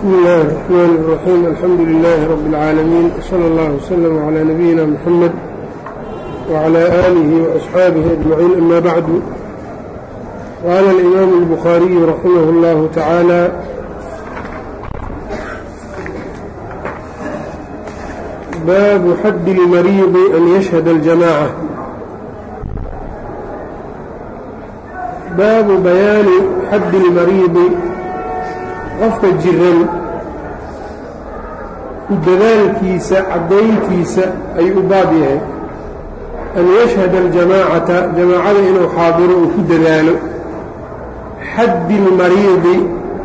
بسم الله الرحمن الرحيم الحمد لله رب العالمين صلى الله وسلم على نبينا محمد وعلى آله وأصحابه أجمعين أما بعد قال الإمام البخاري رحمه الله تعالى باب حد المريض أن يشهد الجماعة baabu bayaani xaddi اlmariidi qofka jiran ku dadaalkiisa caddayntiisa ayuu u baab yahay an yashhada aljamaacata jamaacada inuu xaadiro uu ku dadaalo xaddi اlmariidi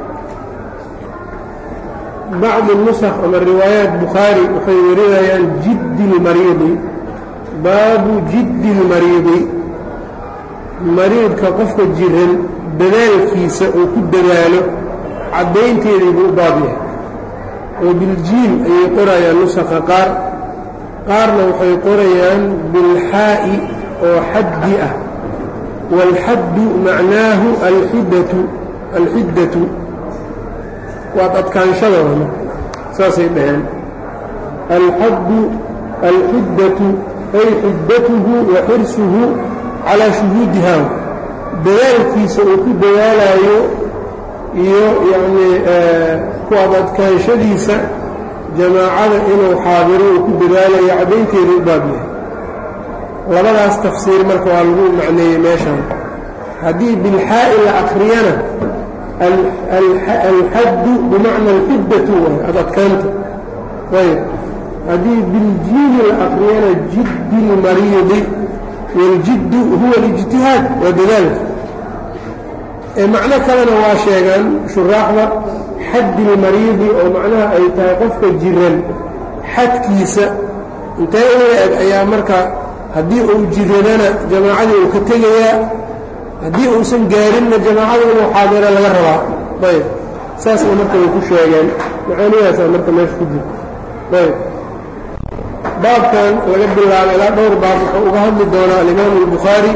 bacdi nusakh ama riwaayaat bukhaari waxay warinayaan jiddi اlmariidi baabu jiddi اlmariidi mariidka qofka jiran dadaalkiisa uu ku dadaalo caddaynteedii buu u baab yahay oo biljiim ayay qorayaan nusakha qaar qaarna waxay qorayaan bilxaa'i oo xaddi ah waalxaddu macnaahu alxiddatu alxiddatu waad adkaanshadooda saasay dhaheen alxaddu alxiddatu ay xiddatuhu wa xirsuhu calaa shuhuudiha dadaalkiisa uu ku dadaalayo iyo yacnii kuwaad adkaanshadiisa jamaacada inuu xaadiro uu ku dadaalayo caddaynteeda u baab yahay labadaas tafsiir marka waa lagu macneeyey meeshan haddii bilxaa'i la akriyana alxaddu bimacna alxiddatu waay ad adkaanta ayb haddii biljiimi la akriyana jiddi lmariidi waljiddu huwa alijtihaad waa dadaalka ee macno kalena waa sheegaan shuraaxda xaddi lmariidi oo macnaha ay tahay qofka jiran xadkiisa intee in la eg ayaa marka haddii uu jiradana jamaacadii uu ka tegayaa haddii uusan gaarinna jamaacada inuu xaadira laga rabaa ayb saasna marka way ku sheegeen macaanidaasaa marka meesha ku jirta ayb baabkan laga bilaabo ilaa dhowr baab wuxuu uga hadli doonaa alimaamu albukhaari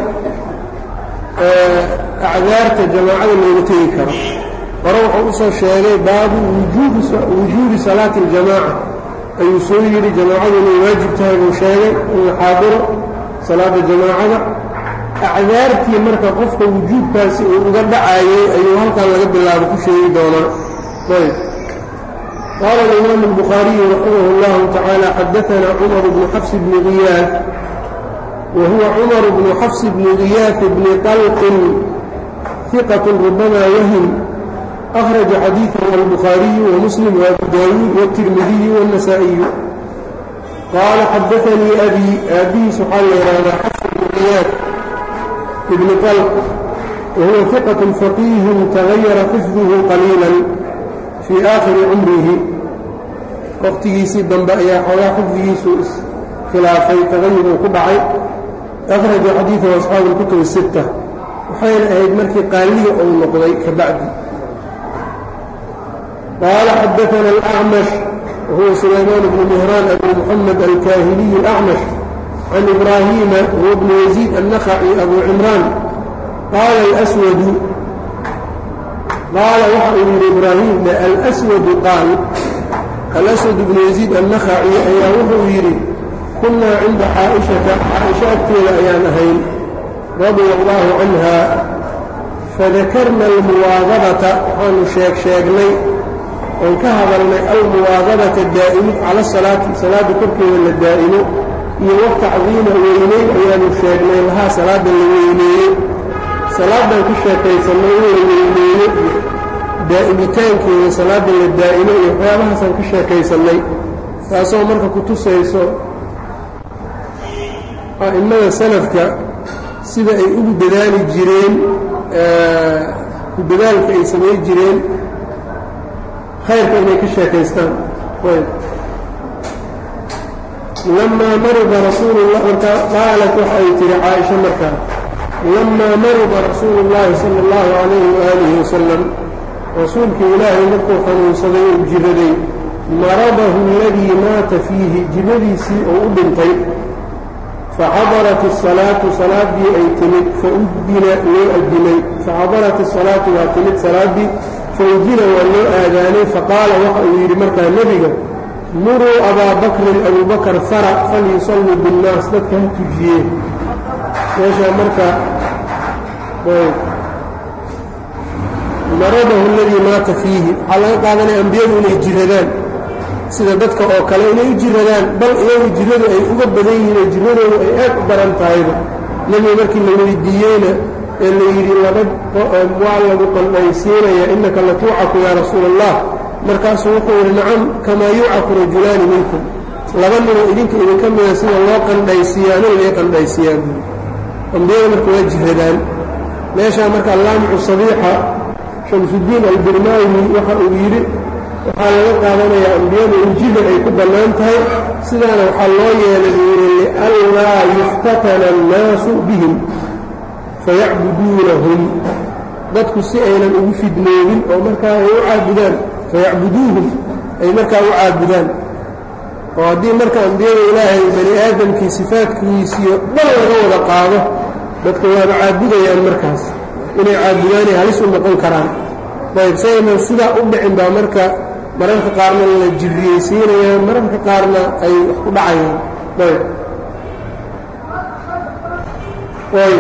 acdaarta jamaacada looga tegi karo hore wuxuu usoo sheegay baabu wujuubi salaati اljamaaca ayuu soo yidhi jamaacadu inay waajib tahay buu sheegay in la xaadiro salaada jamaacada acdaartii marka qofka wujuubkaasi uu uga dhacayay ayuu halkan laga bilaabo ku sheegi doonaa ayb قال الإمام البخاري رحمه الله تعالى حدثنا عمر بن حفص بن غياث وهو عمر بن حفص بن غياث بن طلق ثقة ربما وهم أخرج حديثه البخاري ومسلم وأبو داود والترمذي والنسائي قال حدثني أبي أبي سبحان الله حفص بن غياث بن طلق وهو ثقة فقيه تغير حفظه قليلا fii aakhiri cumrihi waqtigiisii dambe ayaa xoogaa xifdigiisu iskhilaafay tagayur uu ku dhacay akhraja xadiidahu asxaabu اlkutub الsitta waxayna ahayd markii qaaliga uu noqday ka bacdi qaala xadaana alأcmash wahuwa sulaymaan bnu mihraan abu muxamed alkaahiliy اlأcmash can ibraahiima huwa bnu yaziid annakhaci abu cimraan qaala اlأswadu qaala waxa uu yidhi ibraahim alswadu qaal alaswad bnu yaziid annakhaci ayaa wuxuu yidhi kunnaa cinda caaishata caaisha agteeda ayaan ahayn radia allaahu canha fadakarna almuwaadabata waxaanu sheeg sheegnay oon ka hadalnay almuwaadabata daa'imid cala salaati salaadda korkeeda la daa'imo iyo watacdiima weyneyn ayaanu sheegnay lahaa salaadda la weyneeyey salaaddaan ku sheekaysannay in la weyneeyo iyo daa'imitaankeeda salaadda la daa'imo iyo waxyaabahaasaan ka sheekaysannay taasoo marka ku tusayso a'immada salafka sida ay ugu dadaali jireen ku dadaalka ay samay jireen khayrka inay ka sheekaystaan lamaa marida rasuulullah markaa qaalat waxa ay tihi caaisha markaa lamaa marida rasuulu اllahi sala اllahu calayhi waaalihi wasalam rasuulkii ilaahay markuu xanuunsaday uu jiraday maradahu aladii maata fiihi jiradiisii oo u dhintay faxadarat الsalaatu salaaddii ay timid faudina loo adimay faxadarat الsalaatu waa timid salaaddii faudina waa loo aadaanay faqaala waxa uu yidhi markaa nebiga muruu abaa bakrin abuu bakar fara falyusalluu binnaas dadka ha tujiyeen meeshaa marka maradahu aladii maata fiihi waxaa laga qaadanaya ambiyadu inay jiradaan sida dadka oo kale inay u jiradaan bal iyagu jiradu ay uga badan yihiin oo jiradoodu ay aad u daran tahayba nebiga markii la weydiiyeyna ee la yidhi laba waa lagu qandhaysiinaya innaka la tuucaku yaa rasuula allah markaasuu wuxuu yidhi nacam kamaa yuucaku rajulaani minkum laba ninoo idinka idinka mida sida loo qandhaysiiyaa nin lay qandhaysiiyaa buuri ambiyada marka waa jiradaan meeshaa marka allaamicu sabiixa shamsudiin albirmaawi waxa uu yidhi waxaa laga qaadanayaa ambiyadu in jida ay ku bannaan tahay sidaana waxaa loo yeelay buu yidhi lianlaa yuftatana annaasu bihim fayacbuduunahum dadku si aynan ugu fidnoobin oo markaa ay u caabudaan fayacbuduuhum ay markaa u caabudaan oo haddii marka ambiyada ilaahay bani aadamkii sifaadkiisiyo dhan laga wada qaado dadka waaba caabudayaan markaas inay caabudaanay halis u noqon karaan ayb saynan sidaa u dhicin baa marka mararka qaarna la jirriyeysiinayaan mararka qaarna ay wax ku dhacayaan ayb ayb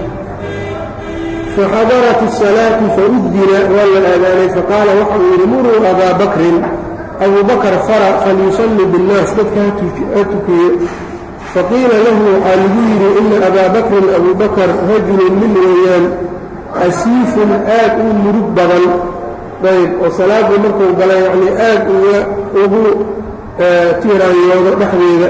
faxadarat الsalaatu faudina waa la aadaanay faqaala waxa uu yidhi muruu abaa bakrin abuu bakr fara falyusalli biاnnaas dadka ha tukiye faqiila lahu waxaa lagu yidhi ina abaa bakrin abuu bakr rajulun min weeyaan asiifun aad u murug badan ayb oo salaadii markuu gala yacnii aad ugu tiiraanyoodo dhexdeeda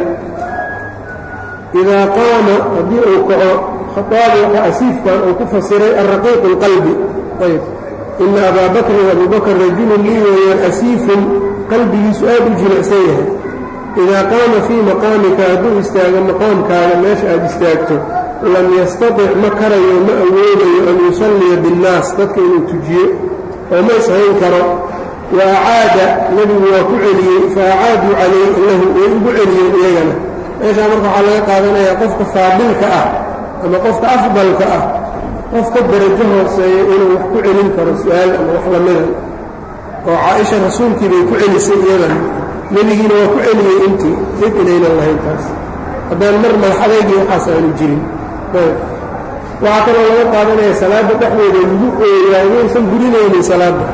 idaa qaama haddii uu kaco khaaabi waxa asiifkan uu ku fasiray alraqiiqu اlqalbi ayb ina abaa bakrin abuu bakr rajulun lii weeyaan asiifun qalbigiisu aad u jilicsan yahay idaa qaama fii maqaamika hadduu istaago maqaamkaaga meesha aad istaagto lam yastatic ma karayo ma awoodayo an yusalliya biاnnaas dadka inuu tujiyo oo ma ishayn karo wa acaada nebigu waa ku celiyey fa acaaduu calayh lahu way ugu celiyeen iyagana meeshaa marka waxaa laga qaadanayaa qofka faadilka ah ama qofka afdalka ah qofka darajo hooseeya inuu wax ku celin karo su-aal ama wax lamida oo caaisha rasuulkii bay ku celisay iyadana nebigiina waa ku celiyey intii dib inaynan lahayn taas haddaan mar madaxadeygii waxaas aanu jirin waxaa kaloo laga qaadanaya salaadda dhexdeeda lagu ooyaa inaysan burinaynin salaadda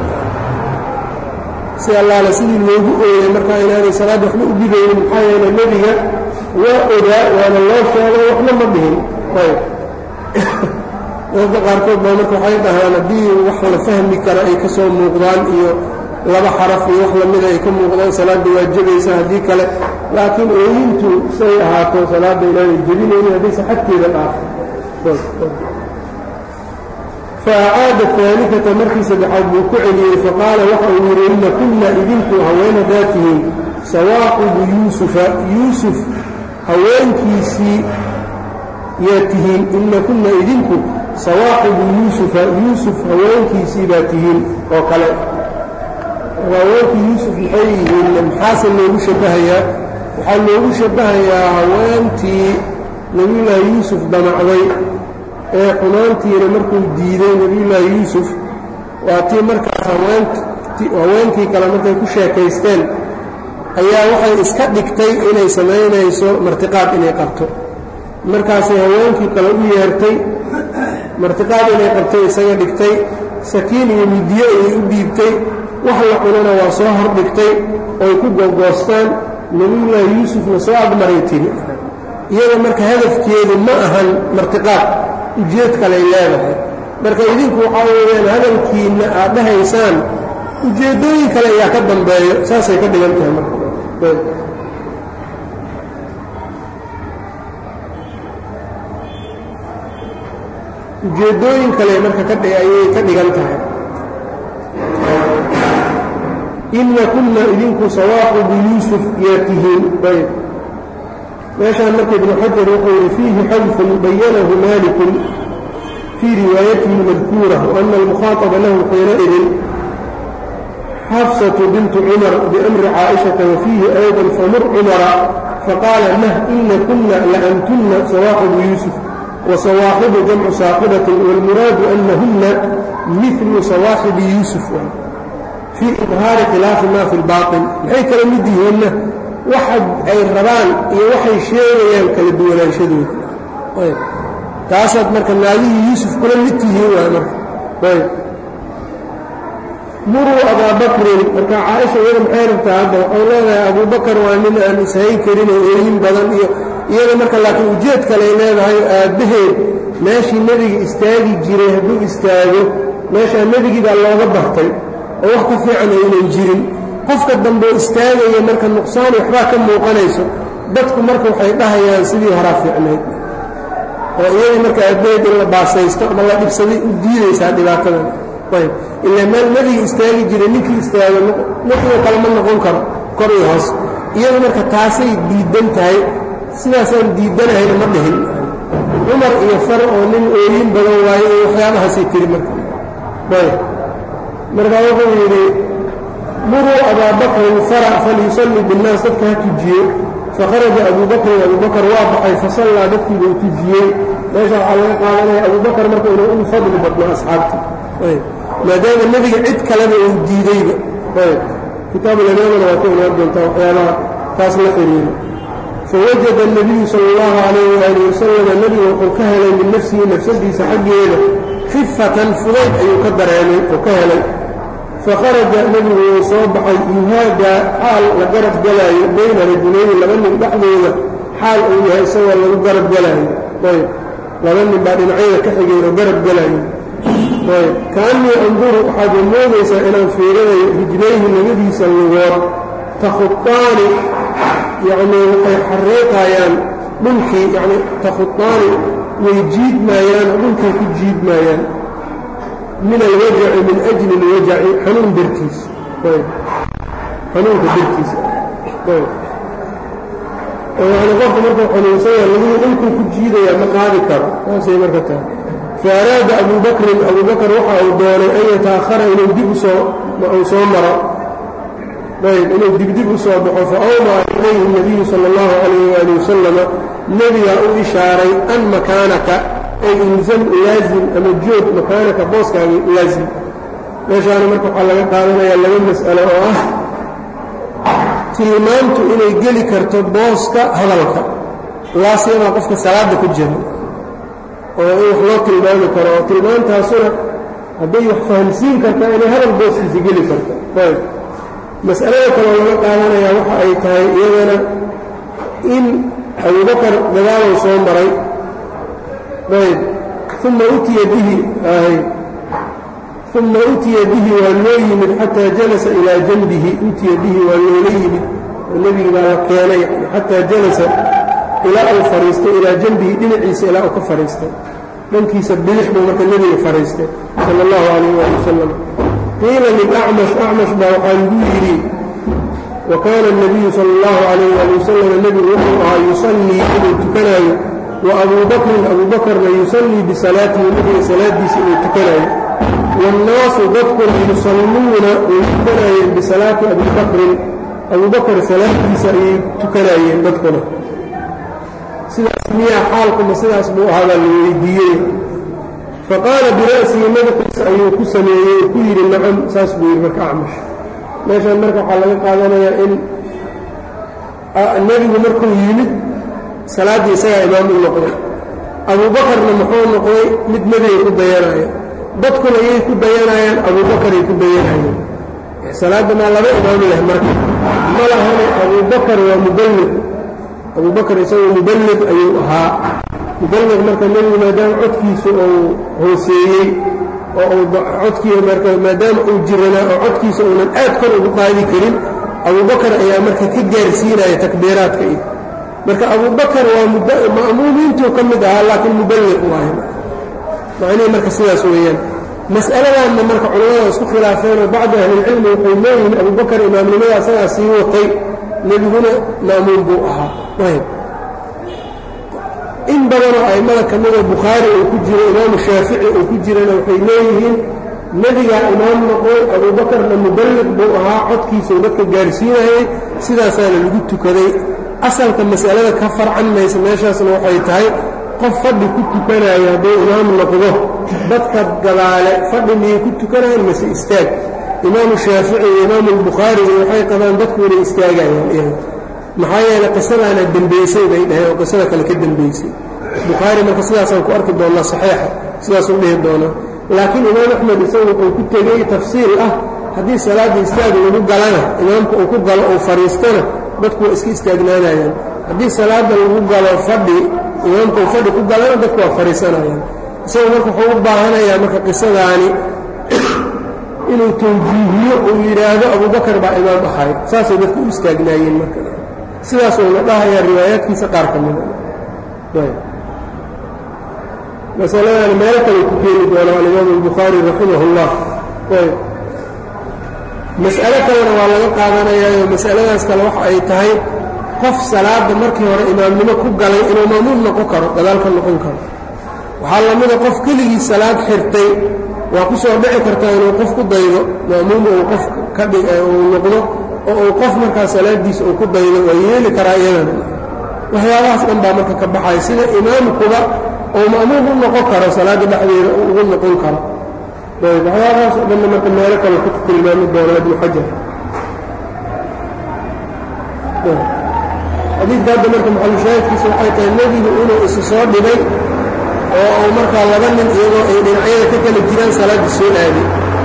si allaale sidii loogu ooyay markaa inaanay salaadda waxba u gidaynin maxaa yeele nebiga waa ogaa waana loo sheegay waxna ma dhihin ayb dadka qaarkood baa marka waxay dhahaan haddii wax la fahmi kara ay ka soo muuqdaan iyo laba xaraf iyo wax lamida ay ka muuqdaan salaadda waa jebaysa haddii kale laakiin ooyintu say ahaato salaadda inaanay jebinaynin haddaysa xagteeda dhaafo faacaada aalikata markii saddexaad buu ku celiyey faqaala waxa uu yidhi inna kunna idinku haween haddaad tihiin sawaaqibu yuusufa yuusuf haweenkiisii yaa tihiin inna kunna idinku sawaaqibu yuusufa yuusuf haweenkiisii baa tihiin oo kale haweenkii yuusuf maxay yihiin maxaase loogu shabbahayaa waxaa loogu shabbahayaa haweentii nebiyullaahi yuusuf damacday ee xumaantiina markuu diiday nebiyullaahi yuusuf waa tii markaas haweenkii kale markay ku sheekaysteen ayaa waxay iska dhigtay inay samaynayso martiqaad inay qabto markaasay haweenkii kale u yeertay martiqaad inay qabtay isaga dhigtay sakiin iyo midiyo ayay u dhiibtay wax la cunana waa soo hor dhigtay oy ku googoostaan nebiyullaahi yuusufna soo agmaray tiri iyada marka hadafkeedu ma ahan martiqaad ujeed kaley leedahay marka idinku waxaa weeyaan hadalkiinna aad dhahaysaan ujeeddooyin kale ayaa ka dambeeyo saasay ka dhigan tahay marka ujeeddooyin kale marka ayay ka dhigan tahay inna kunna idinku sawaaqibu yuusuf yaa tihiin ayb meeshaan marka ibnu xajar wuxuu yidhi fiihi xadfun bayanahu maalikun fii riwaayatihi madkuura waana almukhaaطaba lahu xiinaidin xafsatu bintu cumar biamri caaishata wafiihi ayضa famur cumara faqaala nah ina kuna laantunna sawaaqibu yuusuf wasawaaqibu jamcu saaqibatin wاlmuraadu anahuna milu sawaaqibi yuusuf fii idhaari khilaafi maa fi lbaatin maxay kala mid yihiinna waxa ay rabaan iyo waxay sheegayaan kala duwanaanshadooda ayb taasaad marka naagihii yuusuf kula mid tihiin waay marka ayb muruu abaa bakrin marka caaisha iyada maxay rabtaa hadda waxay leedahay abubakar waa nin aan ishayn karin oo ooyin badan iyo iyada marka laakiin ujeed kaley leedahay aabbaheed meeshii nebiga istaagi jiray hadduu istaago meeshaa nebigii baa looga bartay oo wax ka fiican aynan jirin qofka dambeo istaagaya marka nuqsaani waxbaa ka muuqanayso dadku marka waxay dhahayaan sidii horaa fiicnayd oo iyadii marka aabbaheed in la baasaysto ama la dhibsaday u diidaysaa dhibaatadan ayb ilaa meel nebiga istaagi jiray ninkii istaago ninkii kale ma noqon karo kor iyo hoos iyadu marka taasay diidan tahay sidaasaan diidanahayna ma dhihin cumar iyo far oo nin ooyin badan waayo iyo waxyaabahaasay tiri marka ayb markaa wuxuu yidhi muruu abaa bakrin fara falyusalli binnaas dadka ha tujiye fakharaja abuu bakrin abuu bakar waa baxay fasallaa dadkiiba u tujiyey meesha waxaa laga qaadanaya abuu bakar marka inuu ugu fadli badno asxaabta ayb maadaama nebiga cid kaleba uu diideyba ayb kitaabulimaamana waa ku imaan doontaa waxyaabaha taas la xiriira fawajada الnabiyu sala اllahu calayh waali wasalama nebigu wuxuu ka helay min nafsihi nafsadiisa xaggeeda khifatan fudayd ayuu ka dareemay oo ka helay fakharaja nebigu wuu soo baxay yuhaadaa xaal la garab galaayo bayna rajulayni laba nin dhexdooda xaal uu yahay isagoo lagu garab galaayo ayb laba nin baa dhinacyada ka xigeen oo garab galaayo ayb kaannii anduru waxaad moodaysaa inaan fiirinayo rijlayhi labadiisa lugood takhuaani yacnii waxay xariiqayaan dhulkii yani takhuaani way jiidmaayaan oo dhulkay ku jiidmaayaan min alwajaci min ajli اlwajaci xanuun dartiis xanuunka dartiisa yani qofka markuu xanuunsanya laguhu dhulkuu ku jiidaya ma qaadi karo saasay marka tahay faaraada abu bakrin abu bakr waxa uu doonay an yataahara inuu dib usoo uu soo maro ayb inuu dibdib u soo baxo faawmaa ilayhi الnabiyu salى اllahu alayh ali wasalama nebigaa u ishaaray an makaanaka ay ilzam laazim ama joog makaanaka booskaaga laazim meeshaana marka waxaa laga qaadanayaa laba mas'alo oo ah tilmaantu inay geli karto booska hadalka laasiyamaa qofka salaadda ku jira oo in wax loo tilmaami karo oo tilmaantaasuna hadday wax fahamsiin kartaa inay hadal booskiisa geli karto ayb mas'alada kaloo laga qaadanayaa waxa ay tahay iyadana in abubakar dagaalow soo maray ayb uma utiya bihi uma utiya bihi waa loo yimid xataa jalasa ilaa janbihi utiya bihi waa loola yimid oo nebigi baa la keenay xataa jalasa ilaa uu fadhiistay ilaa janbihi dhinaciisa ilaa uu ka fadhiistay dhankiisa bidix buu marka nebiga fadhiistay sala allahu calayh waali wasalam qiila lilacmash acmash baa waxaa lagu yidhi wa kaana الnabiyu sala اllahu calayh ali wasalam nebigu wuxuu ahaa yusallii inuu tukanaayo wa abuu bakrin abuu bakarna yusallii bisalaatihi nebiga salaadiisa inuu tukanaayo waannaasu dadkuna yusalluuna way tukanaayeen bisalaati abii bakrin abuu bakr salaadiisa ayay tukanaayeen dadkuna sidaas miyaa xaalkuma sidaas buu ahaa baa la weydiiyey faqaala bira'sihi madaxiisa ayuu ku sameeyey oo ku yidhi nacam saas buu yidhi marka acmash meeshaan marka waxaa laga qaadanayaa in nebigu markuu yimid salaaddii isagaa imaam u noqday abuubakarna muxuu noqday mid nebiga ku dayanaya dadkuna yay ku dayanayaan abuubakaray ku dayanayeen salaadda maa laba imaam leh marka ma lahane abuubakar waa muballiq abuubakar isagoo muballiq ayuu ahaa muballiq marka nebigu maadaama codkiisu uu hooseeyey oo uu codkii marka maadaama uu jiranaa oo codkiisa uunan aad kor ugu qaadi karin abubakar ayaa marka ka gaarsiinaya takbiiraadka iyo marka abubakar waa ma'muumiintuu ka mid ahaa laakiin muballiq waayo macnihii marka sidaas weeyaan mas'aladaanna marka culamada isku khilaafeen oo bacdu ahlilcilmi waxay leeyihiin abubakar imaamnimada asagaa sii watay nebiguna ma'muum buu ahaa ayb in badanoo a'immada ka mida bukhaari uu ku jiro imaamu shaafici uu ku jirana waxay leeyihiin nebigaa imaam noqday abuubakarna muballiq buu ahaa codkiisau dadka gaarsiinayay sidaasaana lagu tukaday asalka mas'alada ka farcan maysa meeshaasna waxay tahay qof fadhi ku tukanayo hadduu imaam noqdo dadka gadaale fadhi miyay ku tukanayaan mase istaag imaamu shaafici iyo imaamu albukhaariga waxay qabaan dadku inay istaagayaan iyaga maxaa yeeley qisadaana dembeysay bay dhaheen oo qisada kale ka dembeysay bukhaari marka sidaasaan ku arki doonnaa saxiixa sidaasuu dhihi doonaa laakiin imaam axmed isagu wuxuu ku tegey tafsiil ah haddii salaadda istaag lagu galana imaamka uu ku galo uu fadhiistana dadku waa iska istaagnaanayaan haddii salaadda lagu galo fadhi imaamka uu fadhi ku galana dadku waa fadhiisanayaan isagu marka wuxuu u baahanayaa marka qisadaani inuu tawjiihiyo uu yidhaahdo abubakar baa imaam ahay saasay dadku u istaagnaayeen marka sidaasuuna dhahayaa riwaayaadkiisa qaar ka mida masaladan meelo kale ku keeni doona alimaamu albukhaari raximah اllah mas'alo kalena waa laga qaadanayaayo masaladaas kale waxa ay tahay qof salaada markii hore imaamnimo ku galay inuu maamuum noqon karo gadaal ka noqon karo waxaa la mida qof keligii salaad xirtay waa ku soo dhici kartaa inuu qof ku daydo maamuum uu qof ka dhig uu noqdo oo uu qof markaa salaadiisa uu ku daydo waa yeeli karaa iyadana waxyaabahaas dhan baa marka ka baxaya sida imaamkuba oo ma'muum u noqon karo salaadda dhexdeeda uu ugu noqon karo ayb waxyaabahaas oo dhanna marka meelo kale ku tilmaami doona ibnu xajar xadiidka hadda marka maxalushaahidkiisa waxay tahay nebigu inuu isu soo dhibay oo uu markaa laba nin iyagoo ay dhinacyada ka kala jiraan salaaddii soo aaday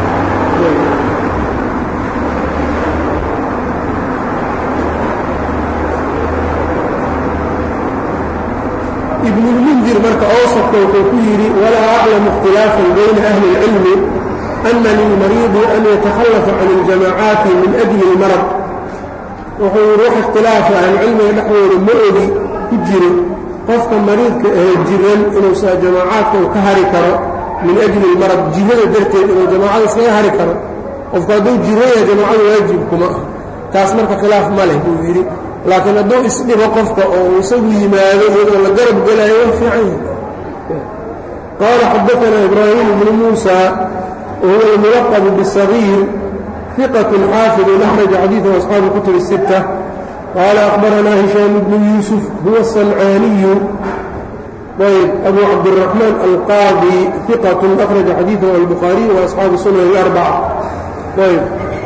ibnulmundir marka awsadka wuxuu ku yidhi walaa aclamu ikhtilaafan bayna ahli اlcilmi ana lilmariidi an yatakhallafa can اljamaacaati min ajli اlmarad wuxuu yidhi wax ikhtilaafa ahlucilmiga dhexdooda ma ogi ku jiro qofka mariidka ee jiran inuusa jamaacaadka uu ka hari karo min ajli اlmarad jirada darteed inuu jamaacada iskaga hari karo qofku hadduu jiraya jamaacadu waajib kuma ah taas marka khilaaf ma leh buu yidhi laakiin hadduu isdhibo qofka oo uu isagu yimaado iyadoo la garab gelaayo waa fiican yahay qaala xadaanaa ibraahim bnu muusa wahuwa almulaqabu bisagiir ثiqة xaafiظ أxraja xadiiثa أصxaabi الkutub الستة qaala أخbaranaa هishاam bnu yuusuf huwa الصنcaaniyu ayb أbu cabdالرaحmaan alqaadي ثiqة أkhraja xadiiثahu الbukhaariي وأصxaabu sunan الأربcة ayb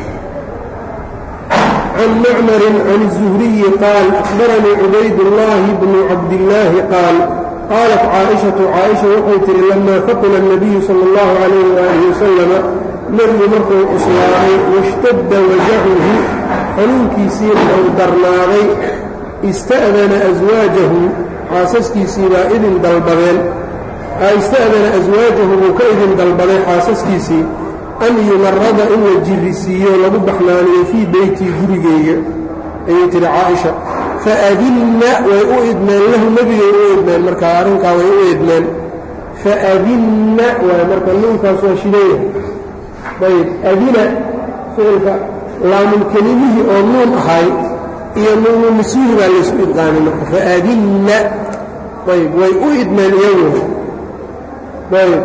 can macmar can الزhriyi qaal أخbaranii cubayd الlahi bnu cabdالlaahi qaal qaalat caaئiشhaةu caaئiشha waxay tihi lama faqila الnabiyu salى الlahu عalayh وaalih waslama nebigu markuu cuslaamay washtadda wajacuhu xanuunkiisiina uu darnaaday ista'dana aswaajahu xaasaskiisiibaa idin dalbadeen ista'dana aswaajahu buu ka idin dalbaday xaasaskiisii an yumarada in la jirrisiiyo lagu baxnaaniyo fii beytii gurigeyga ayay tihi caaisha faadinna way u idmeen lahu nebigay u idmeen markaa arrinkaa way u idmeen faadinna waay marka nuunkaas waa shideeya ayb adina ficilka laamulkelimihii oo nuun ahay iyo nuunu niswihi baa laysu idqaamay marka faadinna ayb way u idmeen iyagu ayb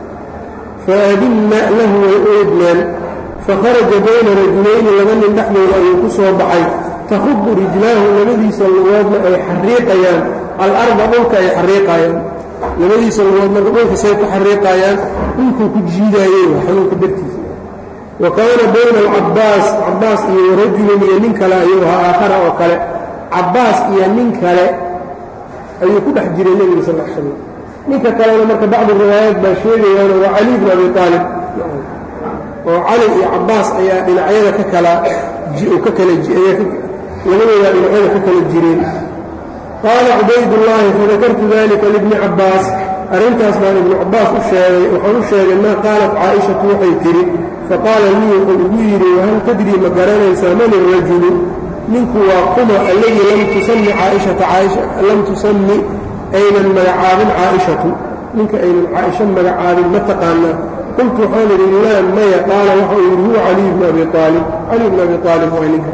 faadinna lahu way u idmeen fakharaja bayna rajulayni laba nin dhexdooda ayuu ku soo baxay takhubu rijlaahu labadiisa lugoodna ay xariiqayaan alarda dhulka ay xariiqayaan labadiisa lugood marka dhulka say ku xariiqayaan dhulkuu ku jiidaayey xanuunka dartiisa wa kaana bayna alcabbaas cabbaas iyo warajulin iyo nin kale ayuu ahaa aakhara oo kale cabbaas iyo nin kale ayuu ku dhex jiray nebiga sal l slam ninka kalena marka bacdi riwaayaat baa sheegayaano waa cali bn abi aalib oo cali iyo cabbaas ayaa dhinacyada ka kala ka kala labadoodaa dhinacyada ka kala jireen qaala cubaydullaahi fadakartu dalika libni cabbaas arrintaas baan ibnu cabbaas u sheegay waxaan u sheegay maa qaalat caaishatu waxay tidhi faqaala lii wuxuu igu yidhi wahal tadrii ma garanaysaa man irajulu ninku waa kuma alladii lam tusami caaishata caaisha lam tusami aynan magacaabin caaishatu ninka aynan caaisha magacaabin ma taqaanaa qultu waxaan idhi laa maya qaala waxa uu yidhi huwa caliy bnu abi aalib cali bnu abi aalib waa ninka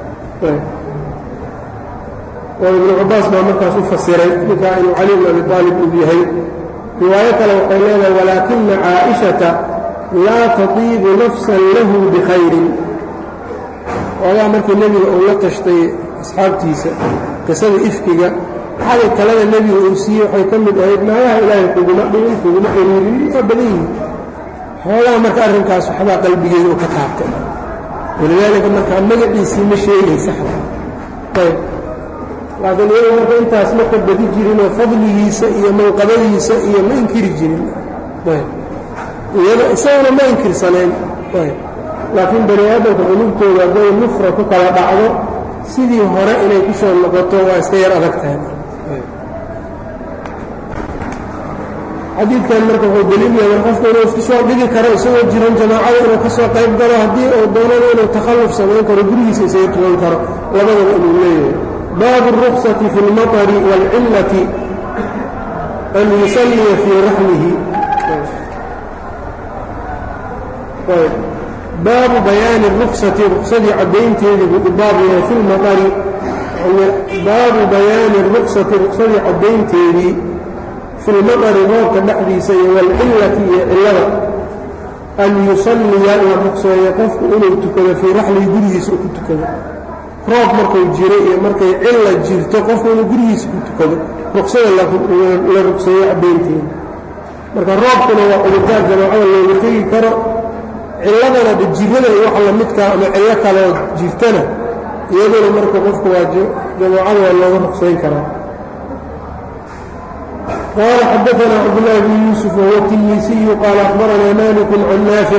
oo ibnu cabbaas baa markaas u fasiray ninkaa inuu cali bnu abi aalib uu yahay riwaayo kale waxay leedahay walaakina caaishata laa tatiibu nafsan lahu bikhayrin oogaa markii nebiga uu la tashtay asxaabtiisa qisada ifkiga xalay talada nebiga uu siiyey waxay ka mid ahayd naagaha ilaahay kuguma dhigin kuguma xiriirin waa badan yihin xoogaa marka arrinkaas waxbaa qalbigeeda u ka taabtay walidaalika markaa magaciisii ma sheegaysa ayb laakiin iyagu marka intaas ma ka badi jirinoo fadligiisa iyo manqabadiisa iyo ma inkiri jirin ayb iyada isaguna ma inkirsanayn ayb laakiin bani aadamka qulubtooda hadday nufra ku kala dhacdo sidii hore inay ku soo noqoto waa iska yar adag tahay xadiidkan marka wuxuu daliil yahay qofku inuu isku soo dhigi karo isagoo jiran jamaacada inuu ka soo qayb galo haddii uu doonana inuu takhalluf samayn karo gurigiisa isaga tugan karo labadaba inuu leeyahay baabu اruksati fi اlmaطri wاlcillati an yusalliya fii raxlihi baabu bayaani ruksati ruksadii caddaynteedii buu u baab yahay fi lmaطari baabu bayaani ruksati ruksadii caddaynteedii fi lmaطari roobka dhexdiisa iyo wاlcillati iyo cillada an yusalliya uu rukseeyo qofku inuu tukado fii raxlihi gurigiisa u ku tukado roob markuu jiro iyo markay cilla jirto qofku inuu gurigiisa ku tukado ruksada la rugseeyo caddaynteeda marka roobkuna waa cudurdaar jamaacada looga tegi karo cilladana de jirada iyo waxa lamidkaa ama cillo kaloo jirtana iyaduna marka qofku waa jamaacada waa looga rugsayn karaa قال xdثna cبدالله بن يوسف وهو التلميسي قال أخبرنا مالك عن نافع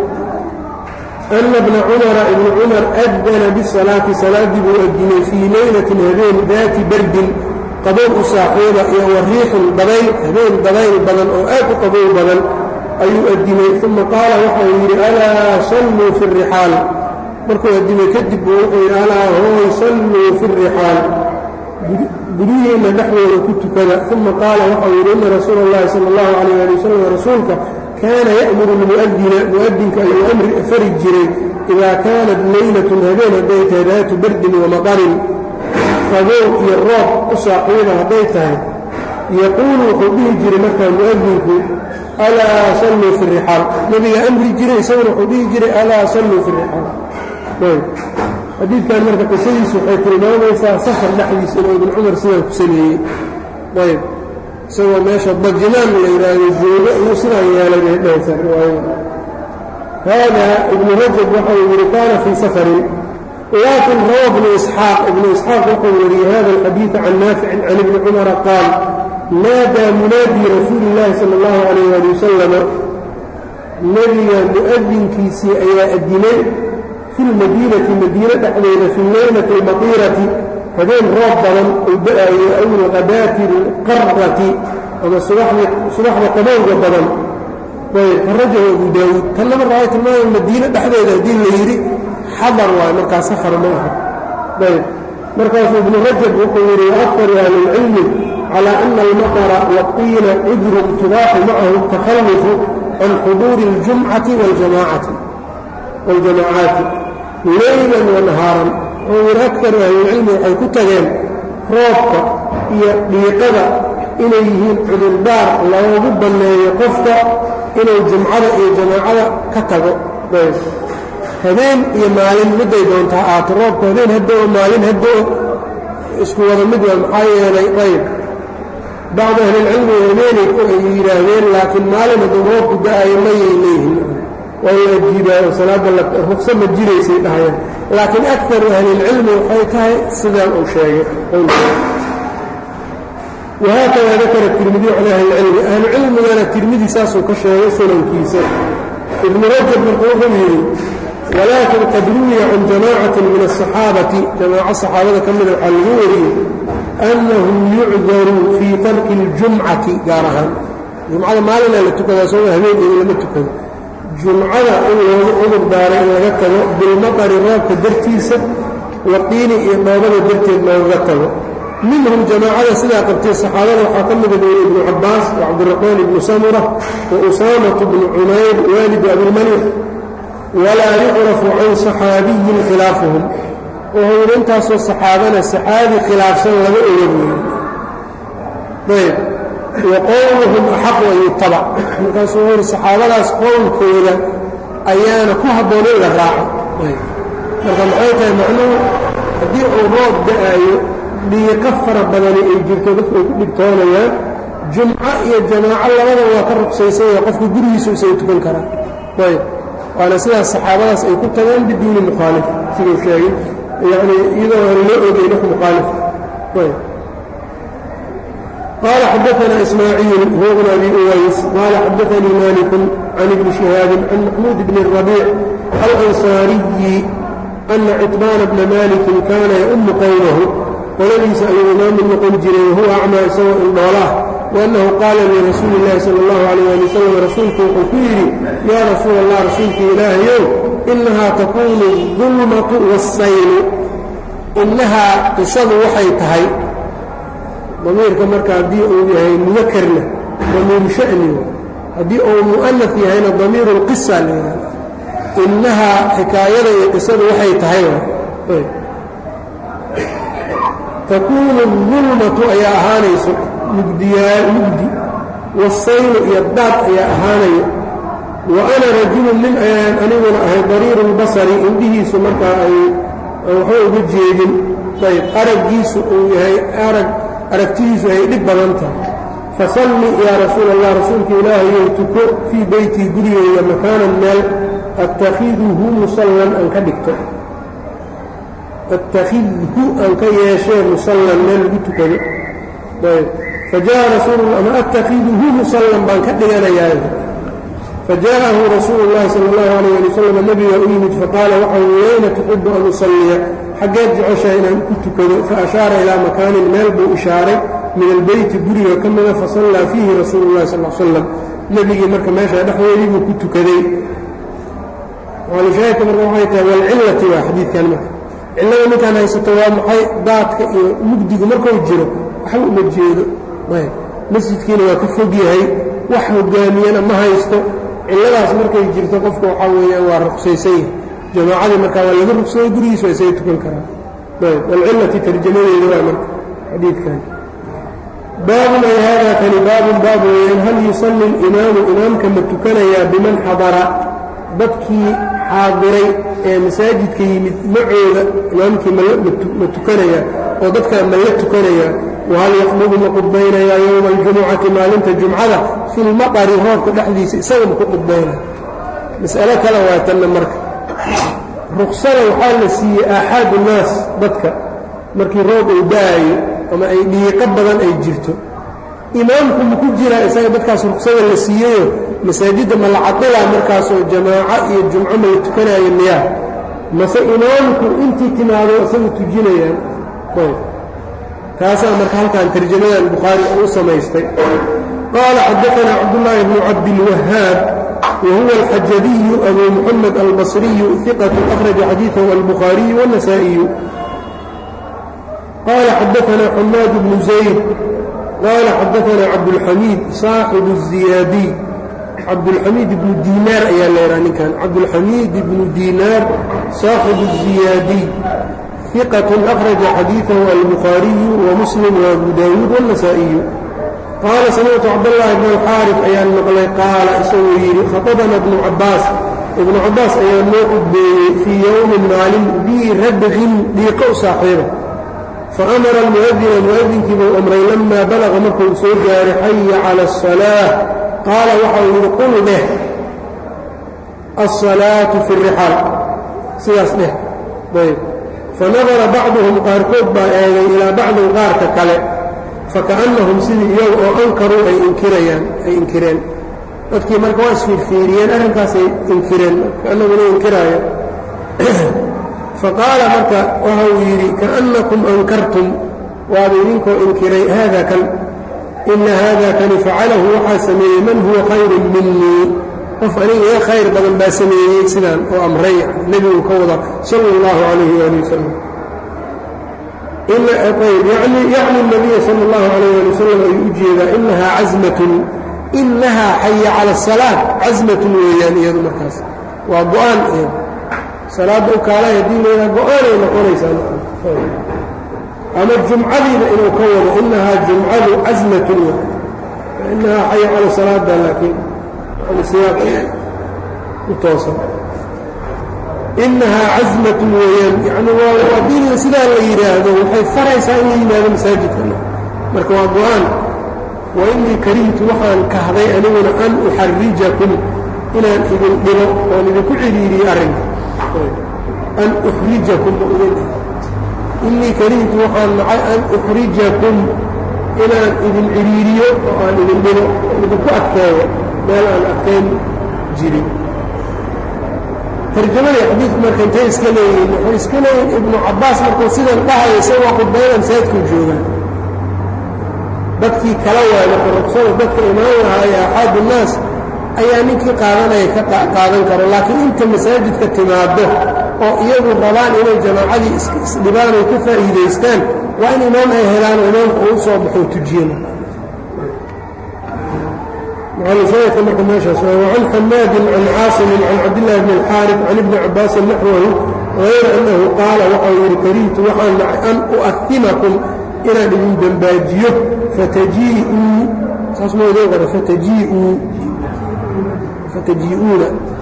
أن بن cمر بن cمر أdن بالصلاaةi saلاadii buu أdinay fيi layلة habeen daati bardin qabow u saaxiiba iyo wariixin dabayl habeen dabayl badan oo aad u qabow badan ayuu adimay ثuma qaala waxau yidhi alاa صلوu في الرixاal markuu adimay kadib buu wuxuu yidhi alاa hooy صلوu في الرixاal guryihiinna dhexdooda ku tukada uma qaala waxau yidhi ina rasuula اllahi salى اllahu عalيyه ali wasalam rasuulka kaana ya'muru اlmu'adina mu'adinka ayuu amri fari jiray idaa kaanat laylatun habeen hadday tahay daatu bardin wamaqarin qabow iyo roob u saaxiiba hadday tahay yaquulu wuxuu dhihi jiray markaa mu'adinku alaa salluu fi rixaal nebiga amri jiray isaguna wuxuu dhihi jiray alaa salluu fi rixaal xadiidkan marka qisadiisu waxay tilmaamaysaa safar dhexdiisa inuu ibn cumar sidaa ku sameeyey ayb isagoo meesha bajimaan la yidhaahdo joogo inuu sidaa yeelay bay dhahaysaa riwaayada hada ibnu rajab waxau yidhi kaana fii safarin laakin rawa ibnu isxaaq ibnu isxaaq wuxuu wariyey hada alxadiida can naaficin can ibni cumara qaal naadaa munaadii rasuuli illaahi sala allahu calayh ali wasalama nebiga mu'adinkiisii ayaa adimay fi lmadiinati madiine dhexdeeda fi leylati almatiirati habeen roob badan uu da-ayo aw ilqadaati alqarati ama subaxda qabowga badan ayb kharajahu abu daawuud tanna marka waxay tilmaamaya madiine dhexdeeda haddii la yidhi xadar waay markaa safar ma aha ayb markaasuu ibnu rajab wuxuu yidhi waaktaru ahli اlcilmi calى ana almaqra waqiila cudrun tubaaxu macahu takhallufu can xuduuri اljumcati waljamaacaati leylan wanahaaran wuxuu yidhi akaru ahlilcilmi waxay ku tageen roobka iyo dhiiqada inay yihiin cudurdaar loogu banneeyo qofka inuu jumcada iyo jamaacada ka tago habeen iyo maalin midday doontaa aato roobka habeen haddoo maalin haddoo isku wada mid waa maxaa yeelay ayb bacdu ahlilcilmi habeenay ay yidhaahdeen laakiin maalin hadduu roobku da-ayo mayay leeyihin waa la ajiibaayo salaadda rukso ma jiraysay dhahayaan laakiin akaru ahlilcilmi waxay tahay sidaan uu sheegay wahaakada dakara tirmidiy can ahlilcilmi ahlucilmigana tirmidi saasuu ka sheegay sunankiisa ibnu rajab marka wuxuu yidhi walaakin qad ruwiya can jamaacatin min asaxaabati jamaaco saxaabada ka mida waxaa lagu wariyey annahum yucdaruu fii tarki اljumcati gaar ahaan jumcada maalinaa la tukadaa soo habeen iyo lama tukado jumcada in loogu cudur daaray in laga tago bilmaqari roobka dartiisa waqiini iyo dhoobada darteed loogaga tago minhum jamaacada sidaa qabtay saxaabada waxaa ka mida buyey ibnu cabbaas wa cabdiraxmaan ibnu samura wa usaamatu bnu cumayr waalidu abilmalix walaa yucrafu can saxaabiyin khilaafuhum wuxuu yidhi intaasoo saxaabana saxaabi khilaafsan laga oga buuyi ayb wa qowluhum axaqu an yutabac markaasuu wuxuu yidhi saxaabadaas qowlkooda ayaana ku habboon in la raaco marka maxay tahay macnuhu haddii uu roob da-aayo dhiiqo fara badani ay jirto dadku ay ku dhibtoonayaan jumco iyo jamaaco labada waa ka ruqsaysanya qofku gurigiisu isaga tukan karaa ayb waana sidaas saxaabadaas ay ku tageen biduuni mukhaalif siduu sheegay yani iyadoo aan loo ogeyn wax mukhaalif ayb قال xdثna إسmاعيiل هو بن أbي uways qال xdثnii mالك عن بن شهاaب عن محموud بن الربيع الأنصاaري أنa cطباn بن مالك kana يؤم qwمه qoladiisa ayuu imaam noqon jiray وhuوa أcmى isagoo indhoolaah وأنhu qaala لرasuuل الlahi slى الlaه عليه aلي وsلم rasuulku wuxuu ku yidhi ya rasuul الlah rasuulka ilaahayow إnahaa takunu الظulmaة والsayl inahaa qisadu waxay tahay damiirka marka haddii uu yahay mudakarna damiiru sha'ni haddii uu mu'anaf yahayna damiiru lqisa leeyahay innahaa xikaayada iyo qisadu waxay tahay takuunu dulmatu ayaa ahaanayso mugdiyaa mugdi wasaylu iyo daad ayaa ahaanayo wa ana rajulun nin ayaan aniguna ahay dariiru lbasari indhihiisu markaa ay waxba uga jeedin ayb araggiisu uu yahay arag aragtidiisu ay dhib badan tahay fasalli yaa rasuul allah rasuulka ilaahayow tuko fii beytii gurigeyga makaanan meel attakhiduhu musallan aan ka dhigto attakhidhu aan ka yeeshee musallan meel lagu tukado ayb fajaءa rasuul ama attakhiduhu musallan baan ka dhiganayaa fajaءahu rasuulu اllahi salى اllahu alayh ali wasalam nebiga u yimid faqaala waxa uu wayna tuxibu an usalliya xaggeed jeceshaha inaan ku tukado faashaara ilaa makaanin meel buu ishaaray min albeyti guriga ka mida fasallaa fiihi rasuulu اllahi sal slam nebigii marka meesha dhexdeedii buu ku tukaday shaahidka marka waxay tahay walcillati waa xadiidkan marka cillada ninkaan haysato waa maxay daadka iyo mugdigu markuu jiro waxba uma jeedo ayb masjidkiina waa ka fog yahay wax hogaamiyana ma haysto cilladaas markay jirto qofka waxaa weeyaan waa ruqsaysan yahay jamaacadii markaa waa laga rugsayay gurigiis waa isaga tukan karaa ayb walcillati tarjamadeeda waa marka xadiidkan baabun ay haadaa kani baabun baab weeyaan hal yusalli اlimaamu imaamka ma tukanayaa biman xadara dadkii xaadiray ee masaajidka yimid macooda imaamkii ma tukanayaa oo dadkaa ma la tukanayaa wahal yaqdubu ma qudbaynayaa yowma aljumucati maalinta jumcada fi lmaqari roobka dhexdiisa isaga ma ku qudbaynaya mas'alo kale waa tanna marka ruksada waxaa la siiyey aaxaad unnaas dadka markii roob uu da'ayo ama ay dhiiqo badan ay jirto imaamku ma ku jiraa isaga dadkaas ruksada la siiyeyo masaajidda ma la cadilaa markaasoo jamaaco iyo jumco ma la tukanaayo miyaa mase imaamku intii timaado isaga tujinayaan taasaa marka halkan tarjamadan bukhaari u samaystay qaala xadaanaa cabdullaahi bnu cabdilwahaab wahuwa alxajabiyu abu muxamed albasriyu iqatu akhraja xadiidahu albukhaariyu wاnasaa'iyu qaala xadaanaa xamaad bnu zayd qaala xadaanaa cabdulxamiid saaxibu الziyaadiy cabdulxamiid ibnu diinaar ayaa leehaa ninkan cabdulxamiid ibnu diinaar saaxibu الziyaadiy ثqة أخرج xadيiثه الbخاaرiي وmسلم وأbو dاوuد والنسائiي qاala samictu cabdاللahi بن الxاarث ayaan maqlay qaala isagoo yidhi khaطبna بن cabaas iبnu cabaas ayaa noo qudbeeyey fii yowmi maalin bii radqin dhiiqo u saaxiiba faأmara الmuؤdina muؤdinkii buu amray lama balغa markuu soo gaaray xaya calى الصلاة qaala waxa uu yidhi qul dheh الصلاaة في الرxاal sidaas dheh ayb fanadara bacduhum qaarkood baa eegay ilaa bacdin qaarka kale fakaannahum sidii iyagu oo ankaruu ay inkirayaan ay inkireen dadkii marka waa isfiirfiiriyeen arrinkaasay inkireen kaannaguna inkiraaya faqaala marka waxa uu yidhi kaannakum ankartum waaba idinkoo inkiray haada kan ina haada kani facalahu waxaa sameeyey man huwa khayrun minii qof aniga iga khayr badan baa sameeyey sidaan oo amray nebigu ka wada sal اllahu alayh ali wasalam yacni nabiya sal اllahu alayh ali wasalam ayuu u jeedaa inahaa casmatun inahaa xaya cala الsalaa casmatun weeyaan iyadu markaas waa go-aan iyad salaadda u kaalay haddii laydhaha go-aanay noqonaysaa ama jumcadiiba inuu ka wado inahaa jumcadu casmatun inahaa xaya cala salaada laakiin inahaa casmatun weeyaan yani haddii sidaa la yidhaahdo waxay faraysaa in la yimaado masaajidkana marka waa go-aan wa inii karihtu waxaan kahday aniguna an uxarijakum inaan idin dhibo oon idinku ciriiriyo arrinka an uxrijakum inii karihtu waxaan nacay an uxrijakum inaan idin ciriiriyo oo aan idin dhibo idinku adkeeyo meel aan adkayn jirin tarjamadii xadiidku marka intay iska leeyihiin waxay iska leeyihin ibnu cabbaas markuu sidan dhahayo isagoo khudbaydan saydkuu joogaan dadkii kala waay marka ruqsada dadka imaan lahaa ee axaad unnaas ayaa ninkii qaadanaya ka qaadan karo laakiin inta masaajidka timaado oo iyagu rabaan inay jamaacadii isdhibaan ay ka faa'iidaystaan waa in imaam ay helaan oo imaamka uu soo baxo tujiyen معلشية مركب ماشي وعن حماد عن عاصم عن عبد الله بن الحارث عن ابن عباس نحوه غير أنه قال وحول كريت وحن أن أؤثمكم إلى من دنباجيه فتجيئوا اسمه ذوغر فتجيئوا فتجيئون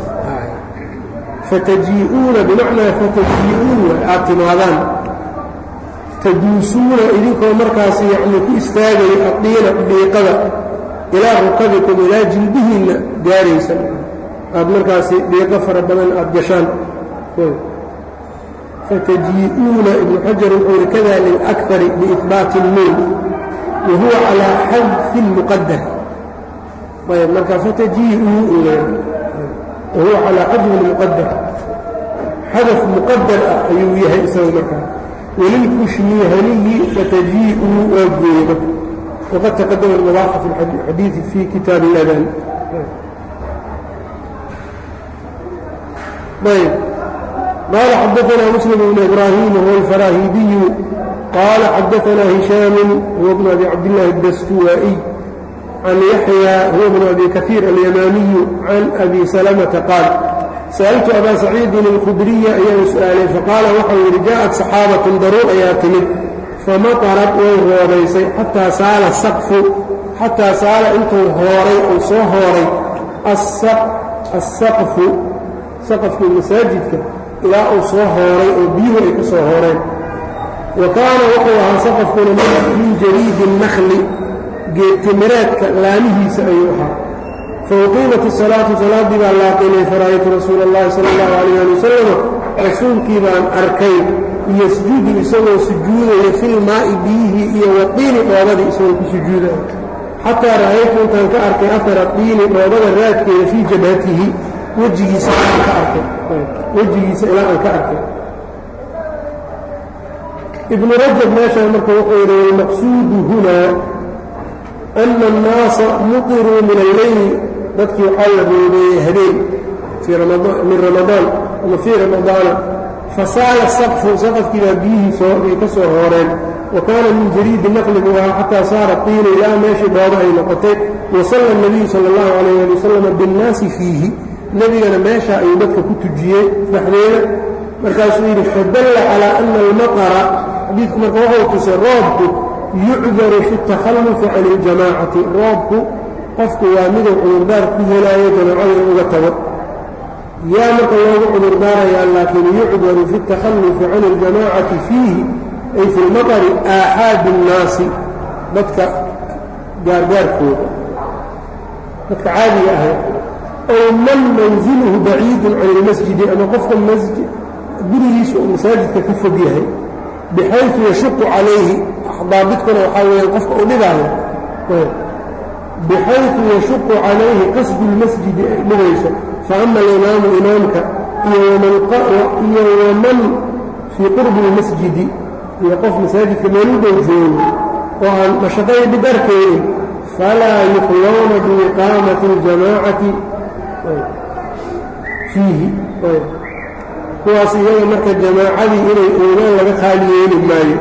فتجيئون بمعنى فتجيئون اعتمادان تدوسون إذنكم مركز يعني كإستاذي الطين بيقظة ilaa rukabikum ilaa jilbihiinna gaaraysan aad markaasi dhiiqo fara badan aad gashaan fatajii'uuna ibnu xajar wuxuu yihi kada lilakari biihbaati اlnuun wa huwa calaa xadfi اlmuqadar ayb marka fatajii'uu wa huwa calaa xadfi اlmuqadar xadaf muqadar ah ayuu yahay isaga markaa walilkushmihaniyi fatajii'uu waa gooyba وقد تقدم الوضاح في الحديث في كتاب الأذان طيب قال حدثنا مسلم بن إبراهيم وهو الفراهيدي قال حدثنا هشام هو ابن أبي عبد الله الدستوائي عن يحيى هو ابن أبي كثير اليماني عن أبي سلمة قال سألت أبا سعيد الخدري أيام سؤالي فقال وحي جاءت صحابة ضرور أياتمد فمطرت way roobaysay xataa saala saqfu xataa saala intuu hooray uu soo hooray asaqfu saqafkii masaajidka ilaa uu soo hooray oo biyuhu ay ka soo hooreen wa kaana wuxuu ahaa saqafkuna min jariidi الnakli geedtimireedka laamihiisa ayuu ahaa fauqiimat الsalaatu salaaddii baa laaqinay faraaytu rasuula اllahi salى اllahu alayh ali wasalam rasuulkii baan arkay yasjudu isagoo sujuudaya filmaa'i biyihii iyo waqiini dhoobadii isagoo ku sujuudaya xataa ra'aytu intaan ka arkay afara qiini dhoobada raadkeeda fii jabhatihi wejigiisa aan ka arkay wejigiisa ilaa aan ka arkay ibnu rajab meeshaan marka wuxuu yidhi walmaqsuudu hunaa ana annaasa muqiruu min alleyli dadkii waxaa la roobeeyey habeen min ramadaan ama fii ramadaana fasaala saqfu saqafkii baa biyihii ay ka soo hooreen wa kaana min jariidi naqli buu ahaa xataa saara qiina ilaa meeshii dhoobo ay noqotay wasalla nabiyu sala allahu calayh ali wasalam binnaasi fiihi nebigana meesha ayuu dadka ku tujiyey dhexdeeda markaasuu yidhi fadalla calaa ana almaqara xadiidku marka wuxuu tusay roobku yucdaru fi takhallufi can iljamaacati roobku qofku waa miduu cudurdaar ku helaayo jamaacada in uga tago yaa marka loogu cudurdaarayaa laakiin yucdaru fi اtakhalufi can اljamaacati fiihi ay fi lmaqari aaxaadi الnaasi dadka gaargaarkooda dadka caadiga ahay ow man manziluhu baciidu can اlmasjidi ama qofka gurigiisa uu masaajidka ka fog yahay bixayثu yashuqu calayhi daabidkuna waxaa weeyaan qofka uu dhibaayo bixayثu yashuqu calayhi qasdu اlmasjidi ay dhibayso faama alimaamu imaamka iyo waman fii qurbi اlmasjidi iyo qof masaajidka meel u dhow joogo oo aan mashaqaya dhib arkaynin falaa yuqlowna biiqaamati اljamaacati fiihi kuwaas iyaga marka jamaacadii inay oogaan laga khaali yeeli maayo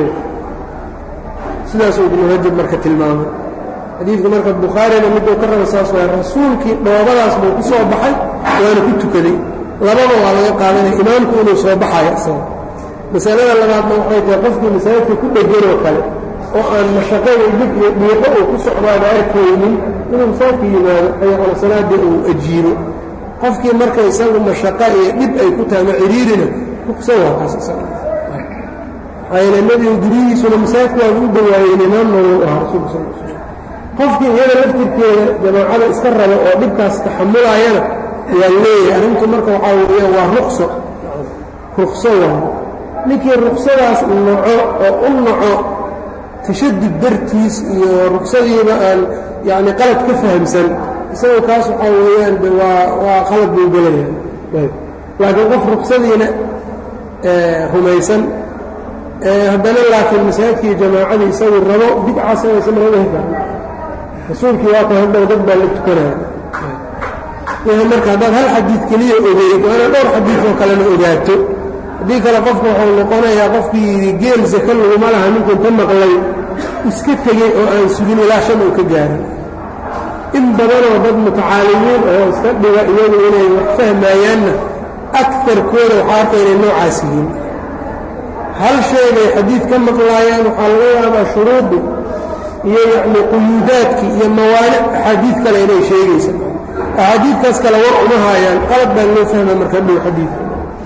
sidaasuu ibnu rajab marka tilmaamay xadiidku marka bukhaarina miduu ka raba saas waay rasuulkii dhoobadaas buu ku soo baxay waana ku tukaday labada waa laga qaadanaya imaamku inuu soo baxayo isaga masalada labaadna waxay tahay qofkii masaajidka ku dheganoo kale oo aan mashaqada dhib iyo dhiiqo uu ku socdaaba arkaynin inuu masaajidka yimaado xayaxola salaada uu ajiibo qofkii marka isagu mashaqa iyo dhib ay ku tahay ma ciriirina ruksa waa kaas isaga maxaa nebiga guryihiisuna masaajidka waa u dhawaayeen imaamna wuu ahaa rasuulka sal l slam qofkii iyada laftirkeeda jamaacada iska raba oo dhibkaas taxamulaayana waa leeyahay arrintu marka waxaa weeya waa ruqso ruqso waayo ninkii ruqsadaas naco oo u naco tashadud dartiis iyo ruqsadiiba aan yacni qalad ka fahamsan isagoo kaas waxaa weeyaan de waa waa qalad buu gelaya laakiin qof ruqsadiina rumaysan haddana laakiin masaajidkii jamaacadii isagu rabo bidca samaysan lama heli karo rasuulkii waa kan hadhow dad baa la tukanaya wixii marka haddaad hal xadiid keliya ogeyd waana dhowr xadiid oo kalena ogaato haddii kale qofka wuxuu noqonayaa qofkii yidhi geel saka laguma laha ninkuu ka maqlay iska tegey oo aan sugin ilaa shan uu ka gaaray in badanoo dad mutacaalimiin oo iska dhiga iyagu inay wax fahmaayaanna akarkooda waxaa arka inay noocaas yihiin hal sheegay xadiid ka maqlaayaan waxaa laga yaabaa shuruudi iyo yacni quyuudaadkii iyo mawaanic axaadiid kale inay sheegaysa axaadiidkaas kale war uma haayaan qalad baa loo fahma marka dhow xadiidka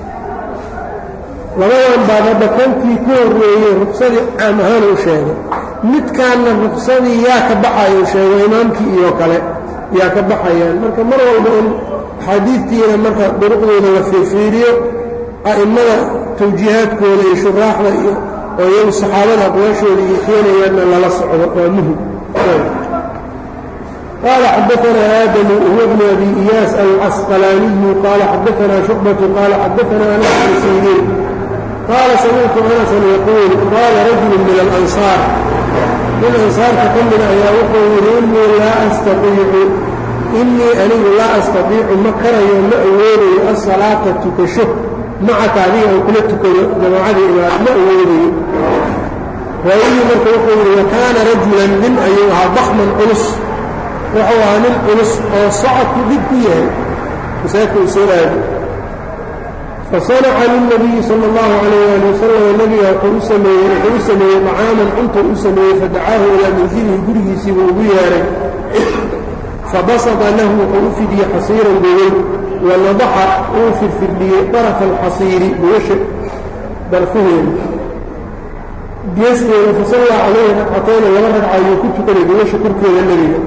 labadan baad hadda kankii ku horreeyey ruqsadii caam ahaan uu sheegay midkaanna ruqsadii yaa ka baxayo sheego imaamkii iyo kale yaa ka baxayaan marka mar walba in axaadiidtiina marka duruqdooda la fiirfiiriyo a'immada tawjiihaadkooda iyo shuraaxda iyo oo iyagu saxaabada aqwaashooda iyo keenayaanna lala socdo waa muhim قال xدثنا آdم هو بن أbي إyاس الcسقلاني قال xدثنا شعبة قال xدثنا أنس بن سيrين قال سمعت أنسا يقول قال رجل من الأنصاaر min أنصاarka ka mida ayaa wuxuu yihi إنii laa أstaطيicu إنii anigu laa أstaطيicu ma karayo ma awoodayo الصaلاaةa tukasho macaka adiga aan kula tukado jamaacadii imaad ma awoodayo raawigii marka wuxuu yihi وakaana رajuلا nin ayuu ahaa ضخman culus wuxuu ahaa nin culus oo socodku dhib ku yahay masaajidka uu soo aado fasanaca lilnabiyi sala allahu calayh ali wasalam nebiga wuxuu u sameeyey wuxuu u sameeyey طacaaman cunta u sameeyey fadacaahu ilaa manzilihi gurigiisiibuu ugu yeehay fabasada lahu wuxuu u fidiyey xasiiran gogol wanadaxa uu firfirdhiyey darafa alxasiiri gogasha darfaheeda geesteeda fasallaa calayhi ragcatayna laba ragca ayuu ku tukaday gogasha korkeeda nebiga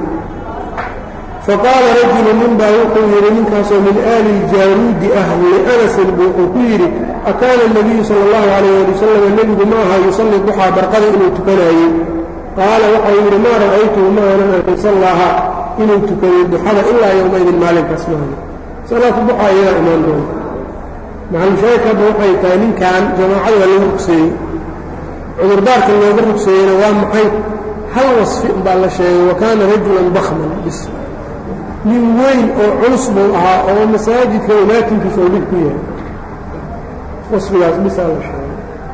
faqaala rajulu nin baa wuxuu yidhi ninkaasoo min aali ljaaruudi ah lianasin buu wuxuu ku yidhi akaana الnabiyu sala اllahu calayh ali wasalam nebigu ma aha yusalli duxaa barqada inuu tukanaayey qaala waxau yidhi maa ra'aytuhu ma aanan arkay sallaaha inuu tukaday duxada ilaa yowmaydin maalinkaas maaha salaatu duxaa iyadaa imaan doonta maxalushaahidka hadda waxay tahay ninkan jamaacada waa lagu rugseeyey cudurdaarka looga rugseeyeyna waa maxay hal wasfi baa la sheegay wa kaana rajulan bakman bis nin weyn oo culus buu ahaa oo masaajidka imaatinkiisa oo dhib ku yahay wasfigaas bisaa la sheegay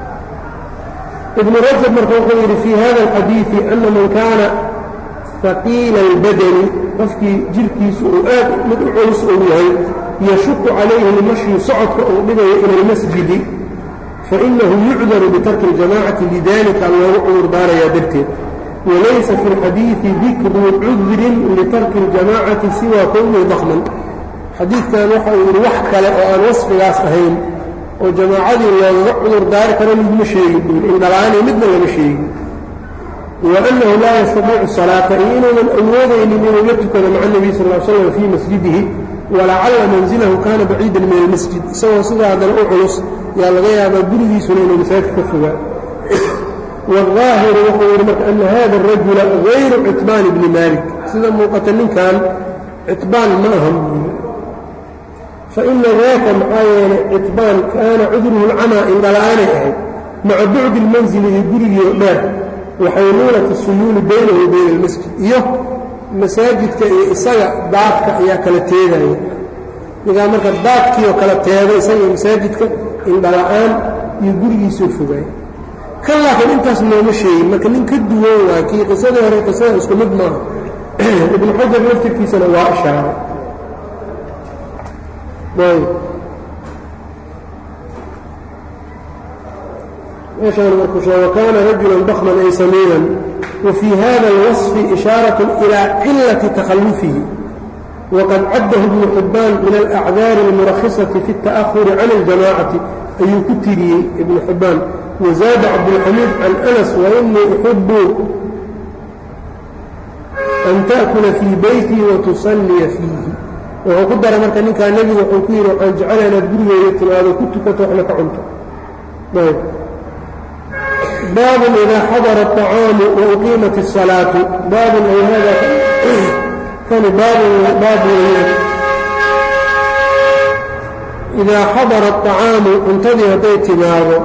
ibnu rajab marka wuxuu yidhi fii hada alxadiidi ana man kaana haqiila albadani qofkii jirhkiisu uu aad mid u culus uu yahay yashuqu calayhi lmashyu socodka uu dhibayo ila almasjidi fainahu yucdaru bitarki اljamacati lidalika loogu cudur daarayaa darteed walaysa fi اlxadiidi dikru cudrin litarki اljamacati siwa kownihi dakman xadiidkan waxa uu yidhi wax kale oo aan wasfigaas ahayn oo jamaacadii loogaga cudur daari karo midma sheegin buuri indhalaani midna lama sheegin waanahu laa yastadiicu salaata iyo inuunan awoodaynin inuu la tukado maca nebiy sal l slam fii masjidihi walacalla manzilahu kaana baciidan min almasjid isagoo sidaa haddana u culus yaa laga yaabaa gurigiisuna inuu masaajid ka fogaa wاlظaahiru wuxuu yidhi marka ana hada الrajula غayru citbaan bni malik sida muuqata ninkan citbaan ma ahan buuri faina daaka maxaa yeelay citbaan kaana cudruhu اlcamaa indhala'aanay ahayd maca bucdi اlmanzili iyo gurigii dheer waxaynuunat الsuyuuli baynahu wa bayna اlmasjid iyo masaajidka iyo isaga daadka ayaa kala teedaya ninkaa marka daadkii oo kala teeda isaga iyo masaajidka indhala'aan iyo gurigiisoo fogaay kan laakiin intaas nooma sheegin marka nin ka duwan waa kii qisadii hore qisada isku mid maaha ibnu xajar laftirkiisana waa ishaaray meeshaan markuu sheeg wakaana rajulan bakman ay samiinan wafii hada alwaصfi ishaarat ilaa cilati takhallufihi waqad caddahu ibnu xibbaan min alacdaari almurakhisati fi اta'ahuri can اljamacati ayuu ku tiriyey ibnu xibbaan وزاد cبدالحميد عن أنس وإني أحب أن تأكل في بيتي وتصلي فيه wuxuu ku daray marka ninkaa nebigu wuxuu ku yidhi waxaan jecela inaad gurigeeda timaado ku tukato waxna ka cunto ayb baabun idaa xadara الطacaamu wauqiimat الsalaatu baabun ay hada kani baabun baab weeyaan idaa xadara الطacaamu cuntadii hadday timaado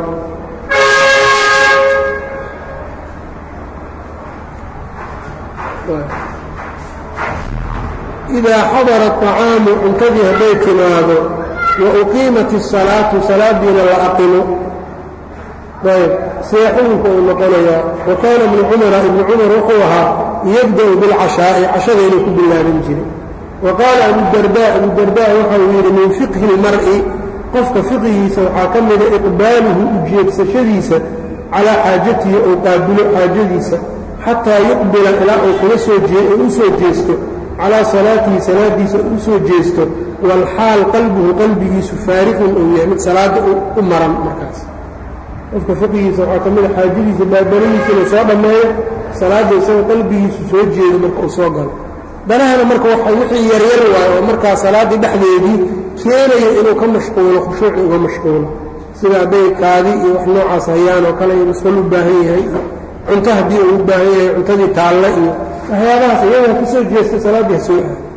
idaa xadara الطacaamu cuntadii hadday timaado wa uqiimat الsalaatu salaadiina la aqimo ayb see xukunka uu noqonayaa wa kaana ibnu cumara ibnu cumar wuxuu ahaa yabda'u bilcashaa'i cashada inuu ku bilaaban jiray wa qaala abudarda abudarda waxa uu yidhi min fiqhi اlmar'i qofka fiqigiisa waxaa ka mida iqbaaluhu ujeedsashadiisa calaa xaajatihi ou qaabilo xaajadiisa xataa yuqbila ilaa uu kula soo u soo jeesto calaa salaatihi salaadiisa u soo jeesto walxaal qalbuhu qalbigiisu faariqun uu yahay mid salaadda u maran markaas qofka fiqigiisa waxaa ka mida xaajadiisa baabaladiisa inuu soo dhammeeyo salaadda isagoo qalbigiisu soo jeedo marka uu soo galo danahana marka waxa wixii yaryar waayo oo markaa salaaddii dhexdeedii keenaya inuu ka mashquulo khushuuci uga mashquulo sida hadday kaadi iyo wax noocaas hayaan oo kale iyo musqal u baahan yahay cunto haddii uu u baahan yahay cuntadii taalle iyo waxyaabahaas iyadaa ka soo jeesta salaaddii ha soo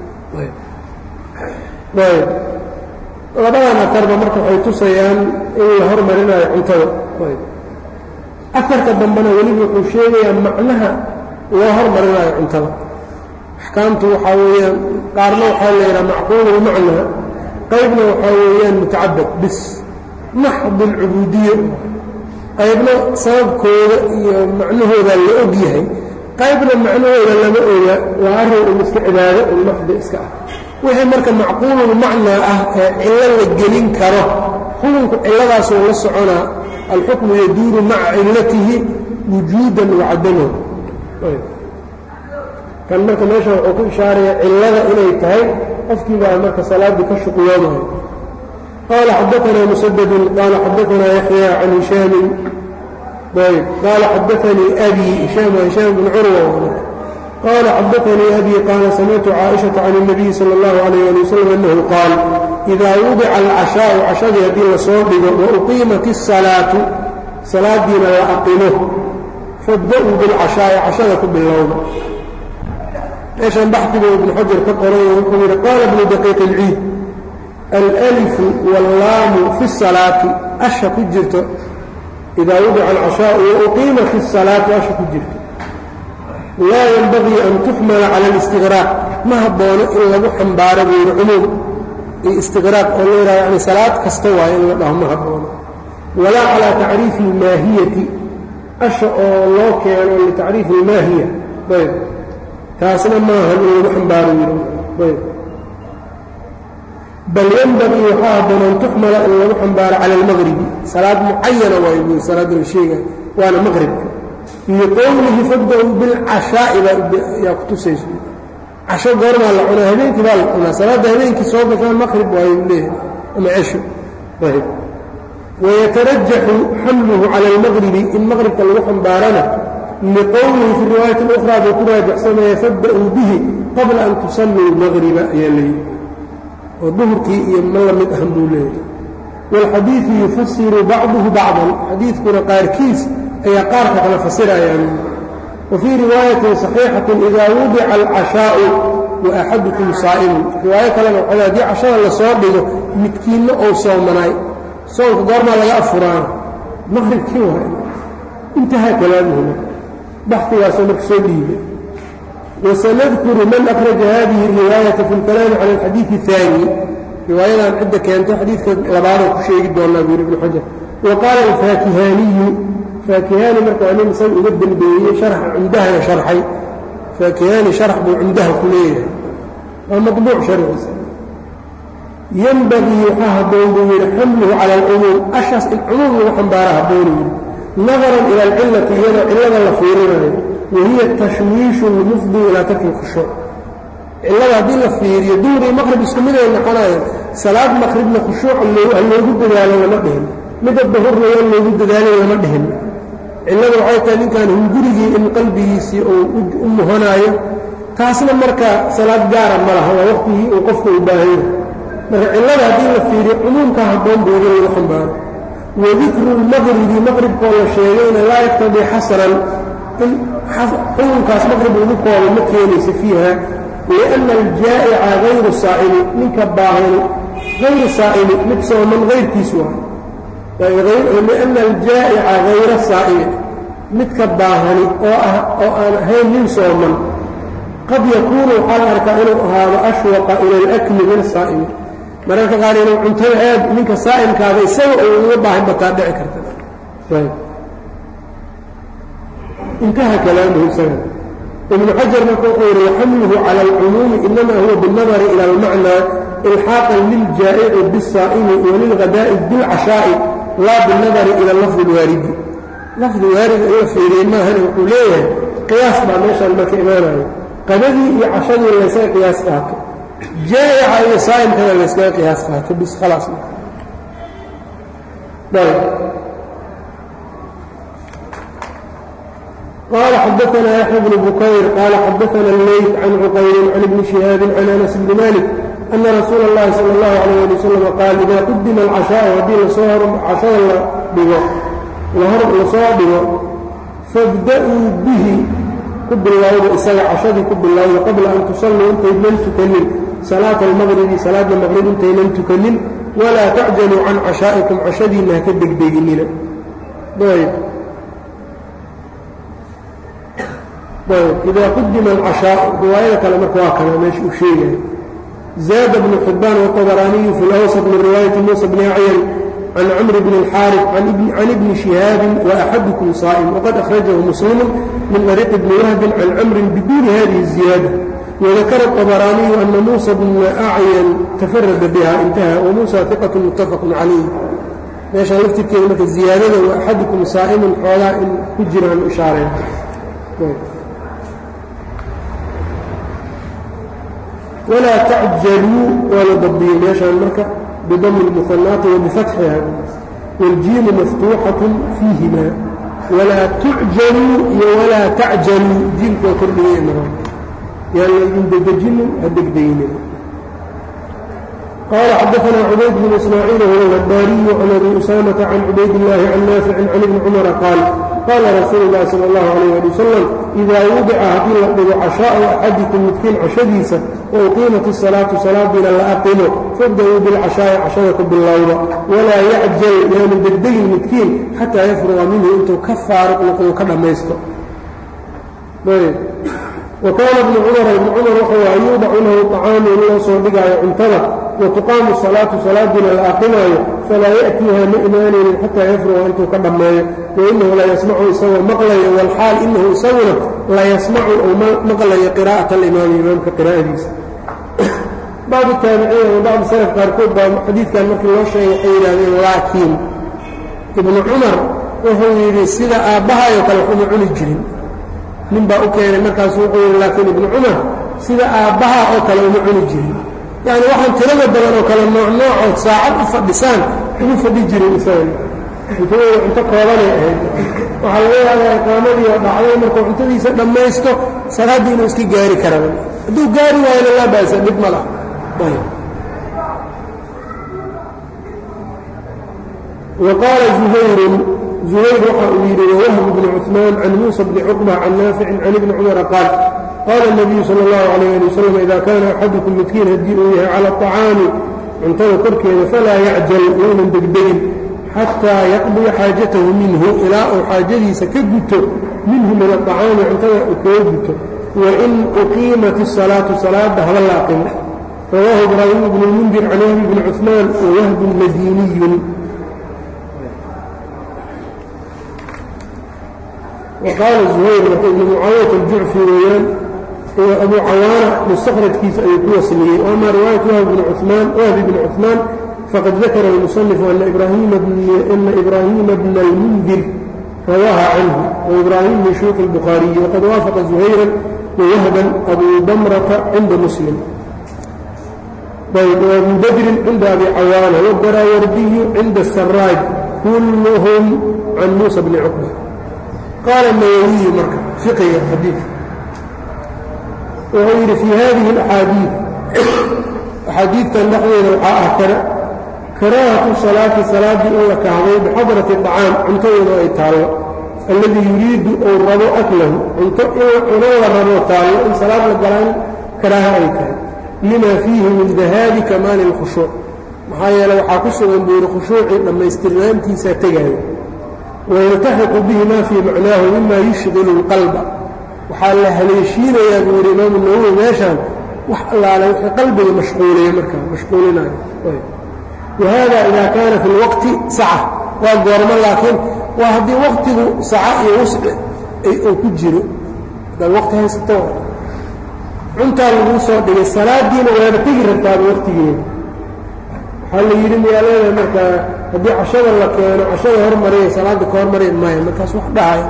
aado ayb labadan afarba marka waxay tusayaan in la hormarinayo cuntada ayb afarka dambena weliba wuxuu sheegayaa macnaha loo hormarinayo cuntada axkaamtu waxaa weeyaan qaarna waxaa la yidhaha macquululmacnaa qaybna waxaa weeyaan mutacabad bis maxd alcubuudiya qaybna sababkooda iyo macnahooda la og yahay qaybna macnahooda lama oga waa arrin un iska cibaado un maxdi iska ah wixii marka macquululmacnaa ah ee cillo la gelin karo xukunku cilladaasoo la soconaa alxukmu yaduuru maca cillatihi wujuudan wacadaman kan marka meesha wuxuu ku ishaaraya cillada inay tahay qofkii baa marka salaaddii ka shuqloomayo qaala xadaanaa musadadun qaala xadaanaa yaxya can hishaamin ayb qaala xadaanii abi hishaam hishaam bn curwa qaala xadaanii abi qaala samictu caaishaةa can الnabiyi salى اllahu عalayh ali wasalam annahu qaal idaa wudica alcashaau cashadii haddii lasoo dhigo wauqiimat الsalaatu salaadiina la aqimo fabda-uu bilcashaa'i cashada ku bilowda meeshan baxdiga ibnu xajar ka qoray wuxuu yidhi qaala bnu daqiiq ilciid alalifu wallaamu fi salaati asha ku jirto idaa wudica alcashaau wauqiimat الsalaatu asha ku jirto laa yenbagii an tuxmala cala alistiqraaq ma haboono in lagu xambaaro buu yidhi cumuum iyo istiqraaq oo la yidhaha yani salaad kasta waayo in la dhaho ma haboono walaa calaa tacriifi ilmaahiyati asha oo loo keeno litacriifi ilmaahiya ayb taasna maahan in lagu xambaaro yidhi ayb bal yenbagii waxaa habboon an tuxmala in lagu xambaaro cala almaqribi salaad mucayana waayo buu salaadda la sheegaya waana maqribka iyo qowlihi fabda-uu bilcashaa'i yaa ku tusayso casho goormaa la cunaa habeenkii baa la cunaa salaadda habeenkii soo gashaan maqrib waayo leeyahay ama cesho ayb wayatarajaxu xamluhu cala almaqribi in maqribka lagu xambaarana liqowlihi fi riwaayati اlأkhraa buu ku raajacsanaya fabda-uu bihi qabla an tusalluu lmaqriba ayaa layidhi oo duhurkii iyo ma la mid ahan buu leeyahay wاlxadiiثu yufasiru bacduhu bacdan xadiidkuna qaarkiis ayaa qaarka kale fasirayaan wa fii riwaayatin صaxiixatin idaa wudica alcashaa'u wa axadukum saa'imun riwaayo kalena waxay haddii cashada lasoo dhigo midkiinna ou soomanaay soonka goormaa laga afuraana maqribkii waay intahaa kalaamuhuma baxdigaasoo marka soo dhiibay wasanadkuru man akhraja hadihi الriwaayata fi اlkalaami cala alxadiiثi الثaani riwaayadan cidda keentay xadiidka labaadoo ku sheegi doonaa buu yidhi ibnu xajar wa qaala alfaakihaaniyu faakihaani marka waa nin isaga uga dembeeyey sharxa cumdahana sharxay faakihaani sharax buu cumdaha ku leeyahay waa maطbuuc sharciisa yenbagii waxaa habboon buu yidhi xamluhu cala alcumuum ashaas in cumuum lagu xambaara habboonu yidhi nadaran ila alcillati iyadoo cillada la fiirinayo wahiya tashwiishu lmufdi ilaa tarki lkhushuuc cillada haddii la fiiriyo duhri maqrib isku miday noqonayaan salaad maqribna khushuuc ha loogu dadaalo lama dhihin midda dahurna waa loogu dadaalin lama dhihin cilladu waxay tahay ninkan hungurigii in qalbigiisii uu u muhanaayo taasna marka salaad gaara ma laha waa waqtigii uu qofku u baahan yahay marka cillada haddii la fiiriyo cumuumka habboon buu in lagu xambaaro wadikru lmaqribi maqribkoo la sheegayna laa yaqtadii xasran in xukunkaas maqrib lagu koobo ma keenaysa fiiha lianna aljaa'ica hayru saa'imi ninka baahani hayru saa'imi mid sooman hayrkiisu waa lianna aljaa'ica hayra saa'imi midka baahani oo ah oo aan ahayn nin sooman qad yakuunu waxaa la arkaa inuu ahaado ashwaqa ila alakli min asaa'imi mararka qaar inuu cuntada aad ninka saa'imkaada isaga uu uga baahan bataa dhici karta intaha kalaamuhu isaga ibnu xajar marka wuxuu yidhi waxamluhu cala alcumuumi inama huwa biاnnadari ila almacnaa ilxaaqan liljaa'ici biاsaa'imi walilghadaa'i bilcashaa'i laa biاnnadari ila lafdi اlwaaridi lafdi waarida in la fiiriyey maahane wuxuu leeyahay qiyaas baa meeshaan marka imaanayo qadadii iyo cashadii laysaga qiyaas qaato jaa'ica iyo saa'imkana layskaga qiyaas qaato bis khalaas قال xdثna يحيى بن بكyر qال xdثna الlyث عن cqyل عن بن شهاaب عن أنس بن مالك أنa رsuuل اللhi صلى الله عليه لي وسلم qاaل إida qudima الcشhاء haddii cashada la dhigo lasoo dhigo fاbda'uu bihi ku bilowda isaga cashadii ku bilowda qabla an tusalluu intaynan tukanin salaaةa الmغribi salaada mqrib intaynan tukanin وlaa tacjaluu can cashaaئiكum cashadiina haka degdeginina إida qudima الcashاaء riwaayada kale marka waa kana meesha uu sheegayo zaada بن xibaan والطbrاaniyu fi اlأwسط min riwaayaةi muسى بn أعyan can cmr bn الxاarث can ibni شihaabi وأxadكm صاa'm وqad أkhrajahu msلm min طريqi bni whbi can cmri bduni hadihi الزiyaadة وذakra الطbrاaniyu أna muسى bn أعyan تfarada bha اnتahى وmuسى ثiqة متafq عalayh meeshaan laftirkeeda marka ziyaadada وأxadكm صaaئmun xoogaa in ku jiraan ishaareen وlaa tacjaluu waa la dabdiyey meeshaan marka bidami الmuhanaati wabifatxiha wاljiimu maftuuxaة fiihima walaa tucjaluu iyo walaa tacjaluu jiimku waa kordhigay mara yaan laydin dedejinin ha degdeginin qال xdثna cbayd بن إسmاعيiل هو الغdاriي عن أbي أسامة عن عbayd اللhi عن ناaفع عن iبن cمر qاaل qاla rasuul الlahi slى الlه عليه لي وsلم إida wudica haddii la dhigo cashاءu أxadiكم midkiin cashadiisa وuqiimat الصaلاaةu salaadiina la aqimo fabdأuu bاlcashاaءi cashada ku bilowda walaa yacjal yaanu degdegin midkiin xatىa yafruغa minhu intuu ka faaruq noqdo ka dhammaysto وkaana ibnu cumar ibnu cumar wuxuu aha yuudacu lahu طacaamu in loo soo dhigaayo cuntada watuqaamu salaatu salaadiina la aqimaayo falaa ya'tiiha ma imaanaynin xataa yafruga intuu ka dhammeeyo wainahu la yasmacu isagoo maqlayo walxaal inahu isaguna la yasmacu ou maqlayo qiraa'ata alimaami imaamka qiraa'adiisa bacdu taabiciin ama bacdu salaf qaarkood baa xadiidkan markii loo sheegay waxay yidhahdeen laakiin ibnu cumar wuxuu yidhi sida aabbahaayoo kale waxuma cuni jirin nin baa u keenay markaasu wuxuu yidhi laakiin ibnu cumar sida aabbaha oo kale uma cuni jirin yacni waxaan tirada badan oo kale nooc noocood saacad u fadhisaan ugu fadhi jirin isaga cuntadooda cunto koobanay ahayd waxaa laga yaabaa iqaamadii oo dhacday markuu cuntadiisa dhammaysto salaaddii inuu iska gaari karaba hadduu gaari waayona laa baasa dhib ma laha وqاala زuhayru زuhayr waxa uu yidhi wwhb بن cثmaan can muسى bni cqبة can naafici can ibni cmra qaal qaala النabiyu salى الlahu عalيه alي wsلم ida kaana axadukum midkiin haddii uu yahay calى الطacaami cuntada korkeeda falaa yacjal yownan degdegin xataa yaqضiya xaajatahu minhu ilaa uu xaajadiisa ka guto minhu min aطacaami cuntada uu kaga guto wain uqiimat الsalaaةu salaada haba la aqimo rawaahu ibraahim bn اlmundir can whbi bni cثmaan wwahbun madiniyu وqاaل زhayr marka ibn mucaawiyaة الjucfi weeyaan abu cawaana mustakhrajkiisa ayuu ku wasliyey ama riwaayaة whb bn cثmaan wahbi bn cثmaan faqad dakara الmuصنف ana إbrahima bna الmundir rawaaha canhu وإbrahim min shuyuuخ الbخaariyi وqad waafaqa زuhayra وwahban abu damrata cinda muslim وabu badrin cinda abi cawaana wالdaraawardiyu cinda الsaraaj kulhm can muسى bni cqبة qaala nawowiyu marka fiqiga xadiidka wuxuu yidhi fii hadihi alaxaadiid axaadiidtan dhexdeeda waxaa ah kara karaahatu salaati salaaddii in la kahday bixadrati acaam cuntadooda ay taallo alladii yuriidu ou rabo aklahu cunto cuno la rabo taallo in salaad la galaan karaaha ay tahay lima fiihi min dahaabi kamaali اlkhushuuc maxaa yeele waxaa ku sugan buu yidhi khushuucii dhammaystirnaantiisaa tegaayo wayaltaxiqu bihi ma fii macnaahu mima yushqilu اlqalba waxaa la haleeshiinayaa buu yidhi imaamu nawowi meeshaan wax allaale wixii qalbiga mashquuliya markaa mashquulinayo wahada ida kaana fi lwaqti saca waa goormo laakiin waa haddii waqtigu saca iyo wusci uu ku jiro hadaad waqti haysato cuntaa laguu soo dhigay salaadiina waaba tegi rabtaaba waqtigeeda waxaa la yidhi miyaa leedahay markaa haddii cashada la keeno cashada hormariya salaadda ka hormariya maya markaas wax dhahaya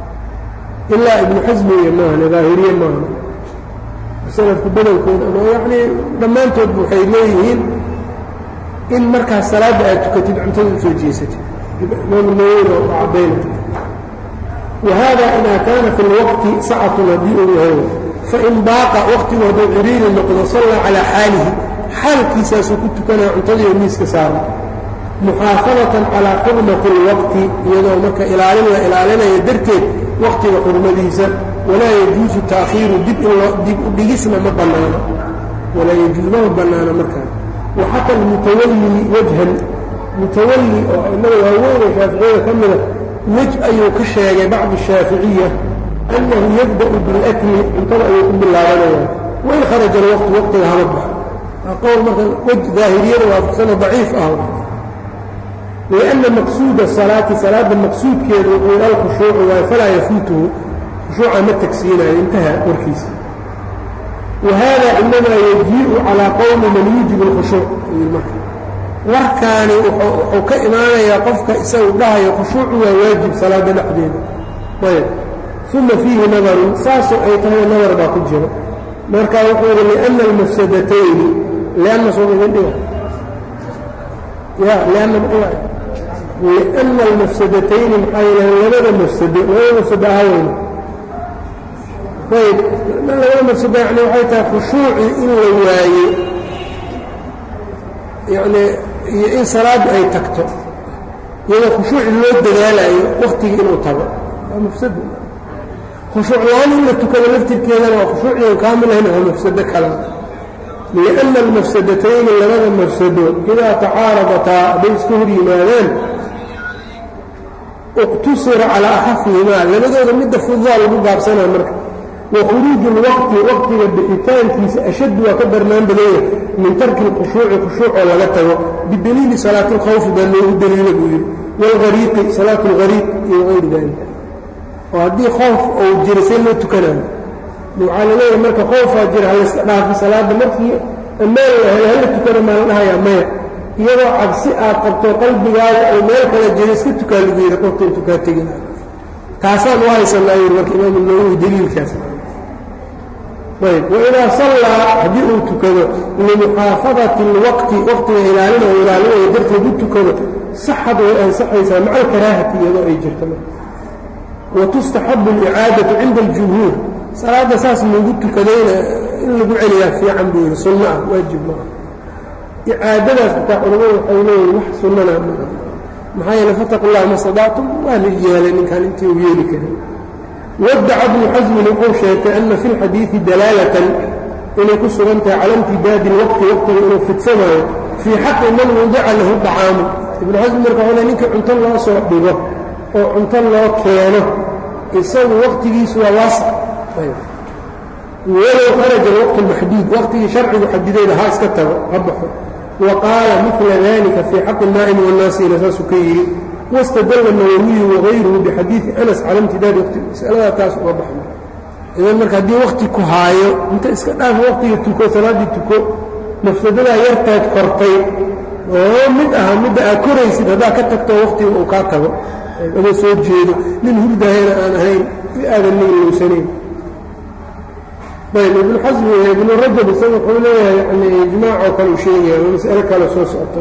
ilaa ibnu xasmiya maahane daahiriye maahane salafku badankooda ama yacnii dhammaantoodba waxay leeyihiin in markaas salaadda aad tukatid cuntada usoo jeesatid imaamu nawowina oo caddaynay wahada idaa kaana fi lwaqti sacatun haddii uu yahay fain baaqa waqtigu hadduu ciriiri noqdo sallaa calaa xaalihi xaalkiisaasuu ku tukanaya cuntadiioo miiska saara muxaafadatan calaa xurmati اlwaqti iyadoo marka ilaalin la ilaalinayo darteed waqtiga xurmadiisa walaa yajuusu taakhiiru dib dib u dhigisna ma bannaano walaa yajuus mama bannaano markaa waxata almutawalli wajhan mutawalli oo aimada waaweynee shaaficiyada ka mida wej ayuu ka sheegay bacdu shaaficiya annahu yabda'u bilakli cuntada ayuu ku bilaabanaya wain kharaja alwaqtu waqtiga hama baxo waa qowl marka wej daahiriyada waafaqsano daciif ah lianna maqsuuda salaati salaadda maqsuudkeedu wuxuu alkhushuucu waayo falaa yafuutuhu khushuuca ma tagsiinayo intaha warkiisa wahada inamaa yajii'u calaa qowmi man yuujibu alkhushuuc marka warkaani wuxuu ka imaanayaa qofka isagu dhahayo khushuucu waa waajib salaada dhexdeeda ayb uma fiihi nadarun saasoo ay tahay nadar baa ku jiro marka wuxuu yidhi lianna almafsadatayni lianna soo idin dhiga ya lianna maxaa lianna almafsadatayni maxaa yeele labada mafsado labada mafsado ahaweyna ayb labada mafsado yani waxay tahay khushuucii in la waaye yani iyo in salaaddu ay tagto iyadoo khushuuci loo dadaalayo waktigii inuu tago waa mafsado khushuuc la-aan in la tukado laftirkeedana waa khushuuciyan kaamil ahayn waa mafsado kale lianna almafsadatayni labada mafsado idaa tacaaradataa hadday iska hor yimaadaan iqtusira calaa axafihimaa labadooda midda fududaa lagu gaabsanaa marka wa khuruuju lwaqti waqtiga bixitaankiisa ashaddu waa ka darnaan badanya min tarki lkhushuuci khushuucoo laga tago bidaliili salaati اlkhawfi baa loogu daliila buu yidhi wاlgariiqi salaatu اlgariiq iyo hayri dalika oo haddii khoof ou jira see loo tukanayo waxaa la leeyahay marka khoofaa jira halayska dhaafi salaadda markii ammaan la helo hala tukana maa la dhahayaa maya iyadoo cabsi aad qabto qalbigaaga ay meel kala jiro iska tukaa lagu yidhi qofta intuu kaa tegina taasaan u haysanaa yidhi marka imaamu nawowi daliilkaas ayb waidaa sallaa haddii uu tukado limuxaafadati اlwaqti waqtiga ilaalina oo ilaalinayo darteed u tukado saxad way ansaxaysaa maca alkaraahati iyadoo ay jirto watustaxabu اlicaadatu cinda اljumhuur salaadda saas lagu tukadayna in lagu celiyaa fiican buu yidhi sunno ah waajib maaha icaadadaas xitaa culamadu waxay leeyihin wax sunnana maa maxaa yeele fataqu llah ma stadactum waa la yeelay ninkaan intii uu yeeli karin wadaca bnu xasmin wuxuu sheegtay ana fi lxadiidi dalaalatan inay ku sugan tahay cala imtidaadi lwaqti waqtiga inuu fidsamaayo fii xaqi man wudica lahu dacaamu ibnu xasmi marka wale ninkii cunto loo soo dhigo oo cunto loo keeno isagu waqtigiisu waa waasac walow kharaja alwaqtu lmaxduud waqtigii sharcigu xadidayda ha iska tago ha baxo wa qaala mila dalika fii xaqi naa'imi wannaasina saasuu ka yidhi wاstadla الnawawiyu wغayruhu bxadiiثi anas cala imtidaadi waqti masaladaa taas uga baxno idan marka haddii wakti ku haayo inta iska dhaaf waqtiga tuko salaaddii tuko mafsadadaa yartaad kortay oo mid aha midda aad koraysid haddaa ka tagto waqtiga uu kaa tago adoo soo jeedo nin hurdahayna aan ahayn aadan niilowsanayn ayb ibnu xasmi ibnu rajab isaga wuxuu leeyahay yani ijmaacoo kale u sheegaya ama mas'alo kale soo socoto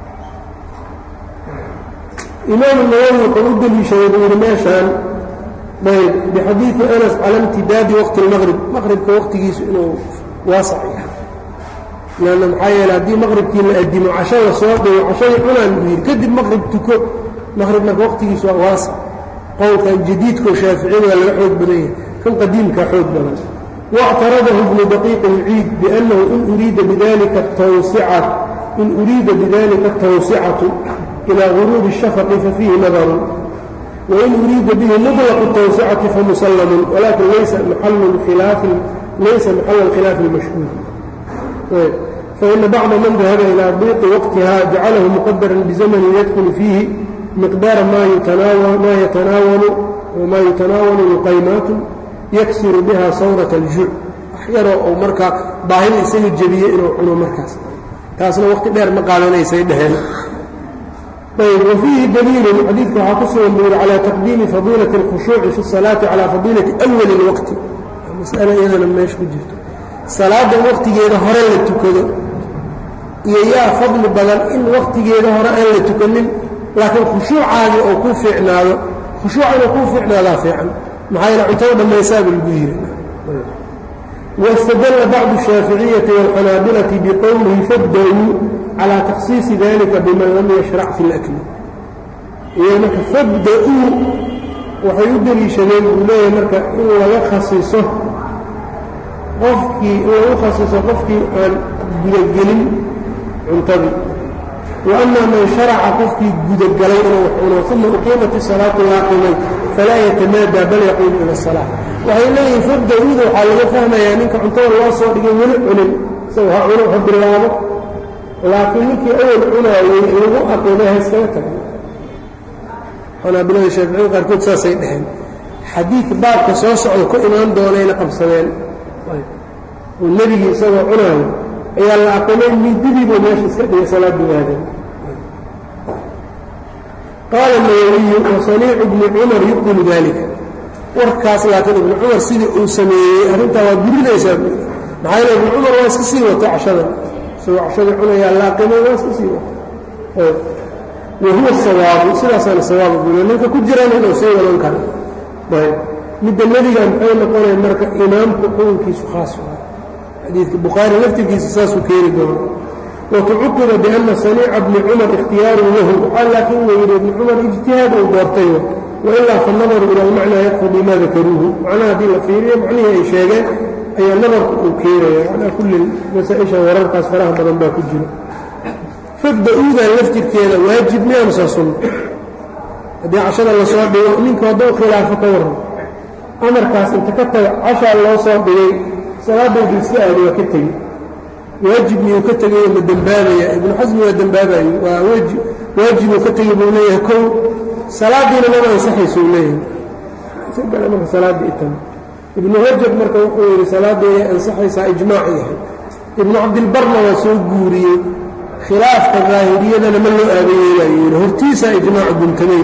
imaamu nawowi wuxuu u deliishaday buu yidhi meeshaan ayb bixadiidi anas cala imtidaadi waqti اlmaqrib maqribka waqtigiisu inuu waasac yahay lanna maxaa yeele haddii maqribkii la adimo cashada soo dhigo cashadii cunaan buu yidhi kadib maqrib tuko maqrib marka waqtigiisu waa waasac qowlkan jadiidkao shaaficiyada waa laga xoog badan yahay kan qadiimkaa xoog badan واctaradahu bnu daqiiq اlciid biأnnahu in uriida bidalika tawsicat in uriida bidalika الtawsicatu ilىa guruubi الshafqi fafiihi nadaru wain uriida bihi muطlq الtawsicati famusallamu walakin laysa maxal khilaafi اlmashhuur faإna bacda man dahaba ilىa diiqi waqtiha jacalahu muqadara bzamni yadkulu fiihi miqdaara ma yutanaawalu luqaymaat yaksiru biha sawrat aljuuc wax yaroo uu markaa baahida isaga jebiyey inuu cuno markaas taasna waqti dheer ma qaadanaysay dheheen ayb wa fiihi daliilun xadiidka waxaa ku sugan buu yidhi calaa taqdiimi fadiilati اlkhushuuci fi الsalaati calaa fadiilati awali اlwaqti mas'alo iyadana meesha ku jirto salaada waqtigeeda hore la tukado iyo yaa fadli badan in waqtigeeda hore aan la tukanin laakiin khushuucaadii oo ku fiicnaado khushuuca inuu kuu fiicnaadaa fiican maxaa yaele cuntada dhammaysaaba lagu yiri واstdل bعض الشhاaفiعية والxanaabiلة بqowlihi fabdأوu calى تkhصiiصi dalika bman lam yشhرc fi الأkl iyo marka fabda-uu waxay u deliishadeen buu leeyahay marka in laga khasiso qofkii in lagu khasiso qofkii aan gudagelin cuntadii وأma man شharaca qofkii gudagalay inuu wax cuno ثuma uqiimat الصalaaةu laaqimay falaa yتamaadى bal yaquumu ilى الصلاة waxay leeyihin fabda-uuda waxaa laga fahmayaa ninka cuntada loo soo dhigay weli cunin isaga ha cuno ha bilaabo laakiin ninkii awal cunaayey lagu aqimay ha iskaga tagay xanaabilada shaaficiyada qaarkood saasay dheheen xadiid baabka soo socda ku imaan doonayna qabsadeen oo nebigii isagoo cunaayo ayaa la aqimay mididiibuu meesha iska dhigay salaaddu aadeen qaala nawawiyu wasaniicu bni cumar yubdilu dalika warkaas laakiin ibnu cumar sidii uu sameeyey arrintaa waa burinaysaa buuri maxaa yeele ibnu cumar waa iska sii wato cashada isagoo cashadii cunayaa laaqimay waa iska sii wato wa huwa sawaabu sidaasaana sawaaba buule ninka ku jirana inuu sii wadan karo ayb midda nebiga maxay noqonaya marka imaamku xukunkiisu khaas waa xadiidka bukhaari laftirkiisa saasuu keeni doono watucuqiba biana saniica bni cumar ikhtiyaarun lahu waxaa laakiin la yidhi ibni cumar ijtihaad uu doortay wailaa fanadaru ila almacnaa yaqtadii maa dakaruuhu macnaha haddii la fiiriyo macnihii ay sheegeen ayaa nadarku uu keenaya calaa kulli masaa-isha wararkaas faraha badan baa ku jira fabda-uudan laftirkeeda waajib miyaamsa sunno haddii cashada lasoo dhigo ninku hadduu khilaafo ka warran amarkaas inta ka taga cashaa loo soo dhigay salaadaydu iska aadi waa ka tegi waajib miyuu ka tegayo ma dembaabaya ibnu xasmi waa dembaabayo waa waajibuu ka tegi buu leeyahay kow salaadiina maba ansaxayso u leeyahay marka salaadda itan ibnu rajab marka wuxuu yidhi salaaddeeday ansaxaysaa ijmaac yahay ibnu cabdilbarna waa soo guuriyey khilaafka daahiriyadana ma loo aabayeelayo yidhi hortiisaa ijmaacu guntamay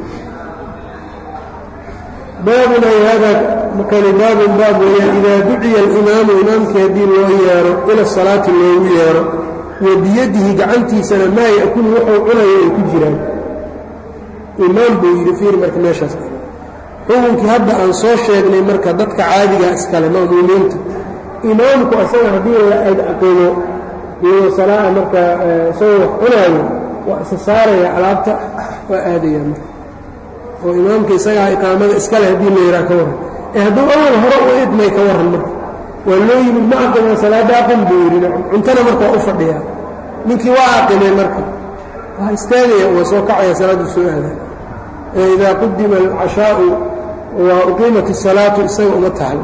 baabun ay hada makani baabun baab weeyaan idaa duciya alimaamu imaamkii haddii loo yeero ila salaati loogu yeero wa biyadihi gacantiisana maa ya'kulu wuxuu cunayo ay ku jiraan imaam buu yidhi fiir marka meeshaas xukunkii hadda aan soo sheegnay marka dadka caadigaa iskale ma'muumiinta imaamku asaga haddii la aqimo iyadoo salaa marka isagoo wax cunaayo waa isa saaraya alaabta waa aadaya marka oo imaamka isagaa iqaamada iskale haddii la yidhaha ka warran ee hadduu awal hore u idmay ka warran marka waa loo yimid ma aqima salaadda aqim buu yidhi cuntana marka waa u fadhiyaa ninkii waa aqimay marka waa istaagaya waa soo kacaya salaaddu soo aada إida qudima الcashaaءu وuqiimat الصalaaةu isaga uma tahl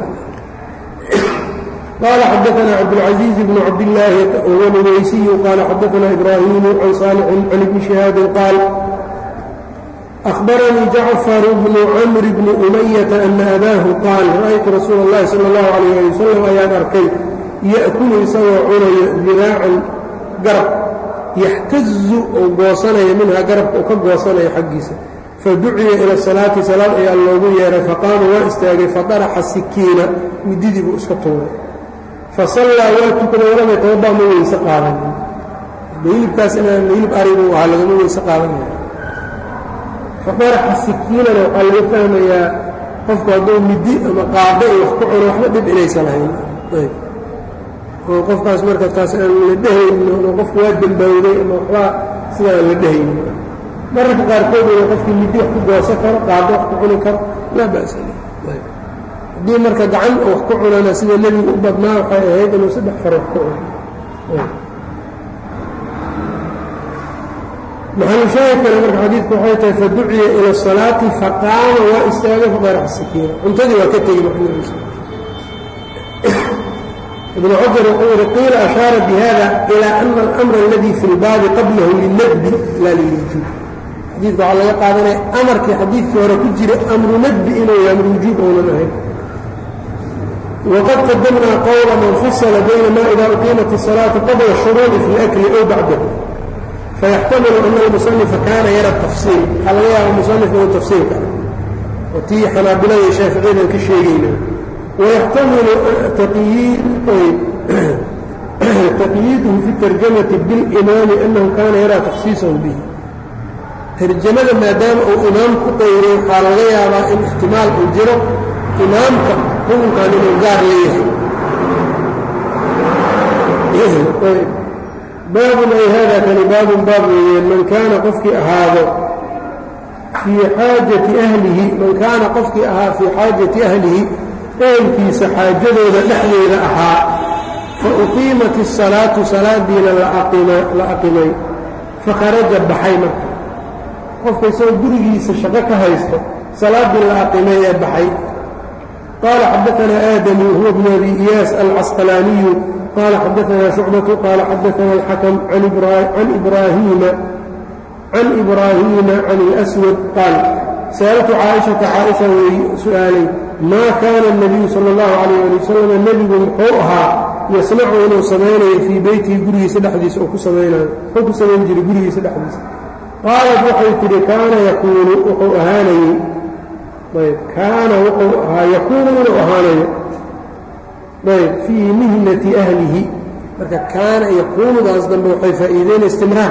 qala xadaثna cabdالcaزيiز بن cabdالlaahi whuwa nuweysiyu qala xadaثna إbraahimu can صاalح can ibni شihaabi qaal أخbaranii jacfar bnu cmr bni أmayaةa أna abaahu qaal ra'aytu rasuul الlahi salى الlahu عalيه alي wsلم ayaan arkay yأkulu isagoo cunayo diraacan garab yaxtazu oo goosanaya minha garabka oo ka goosanaya xaggiisa faduciya ila salaati salaad ayaa loogu yeeray faqaama waa istaagay fadaraxa sikiina mididii buu iska tuuray fasallaa waa tukaday walamay tababaa ma weyse qaadan hilibkaas inaan hilib aribuu ahaa lagama weyse qaadanaya fadaraxa sikiinana waxaa laga fahmayaa qofku hadduu midi ama qaado iyo wax ku cuno waxba dhib inaysan lahayn ayb oo qofkaas marka taas aan la dhehaynin oo qofku waa dembawday ama waxbaa sida aan la dhehaynin mararka qaarkood ina qofkii midi wax ku goosan karo qaado wax ku cuni karo laa ba'sa haddii marka gacan wax ku cunana sida nebigu u badnaa waxay ahayd inuu saddex far wax ku cuno maxalushaahid kale marka xadiidku waxay tahay faduciya ila الsalaati faqaama waa istaagay faqarax sakiina cuntadii waa ka tegi maxamed ibn xajar wuxuu yihi qiila ashaara bihada ilى ana اlamra اladii fi اlbaabi qablahu linadbi laa lilwujuub xadiidka waxaa laga qaadanaya amarkii xadiidkii hore ku jira amru nadbi inuu yahay amru wujuub ounan ahayn wqad qadamnaa qowla man fasla bayna ma ida uqiimat الصalaaةu qabla الshuruuci fi اlأkli ow bacdahu fayaxtamilu ana almusanifa kaana yara tafsiil waxaa laga yaaba musanifka uu tafsiilka oo tii xanaabilada iyo shaaficiyadan ka sheegayna wayaxtamilu taqyiiduhu fi tarjamati bilimaami annahu kaana yaraa takhsiisahu bihi tarjamada maadaama uu imaam ku qayray waxaa laga yaabaa in ixtimaal uu jiro imaamka xukunkan inuu gaar leeyahay baabun ay hada kani baabun baab weeyeen man kaana qofkii ahaado fii xaajati ahlihi man kaana qofkii ahaa fii xaajati ahlihi ehelkiisa xaajadooda dhexdeeda ahaa fa uqiimat الsalaatu salaadiina la aqimay fakharaja baxay marka qofka isagoo gurigiisa shaqo ka haysto salaaddii la aqimay ee baxay qaala xadaanaa aadamu huwa bnu abi iyaas alcasqalaaniyu qال xdثna شhucبة qال xadثna الxkم عan إbrاhيma عan الأswد qاal sألtu caaئiشhaةa caaئiشha wey su'aalay ma kana النabiyu salى الlaه عalيه alي wsلم nebigu muxuu ahaa yasnacu inuu samaynayo fii beytihi gurigiisa dhexdiisa oo ku samaynayo muxuu ku samayn jiray gurigiisa dhexdiisa qaalat waxay tidhi kaana yakuunu wuxuu ahaanayey ayb kaana wuxuu ahaa yakuunu inuu ahaanayo ayb fii mihnati ahlihi marka kaana yakuunudaas dambe waxay faa'iideyna istimraar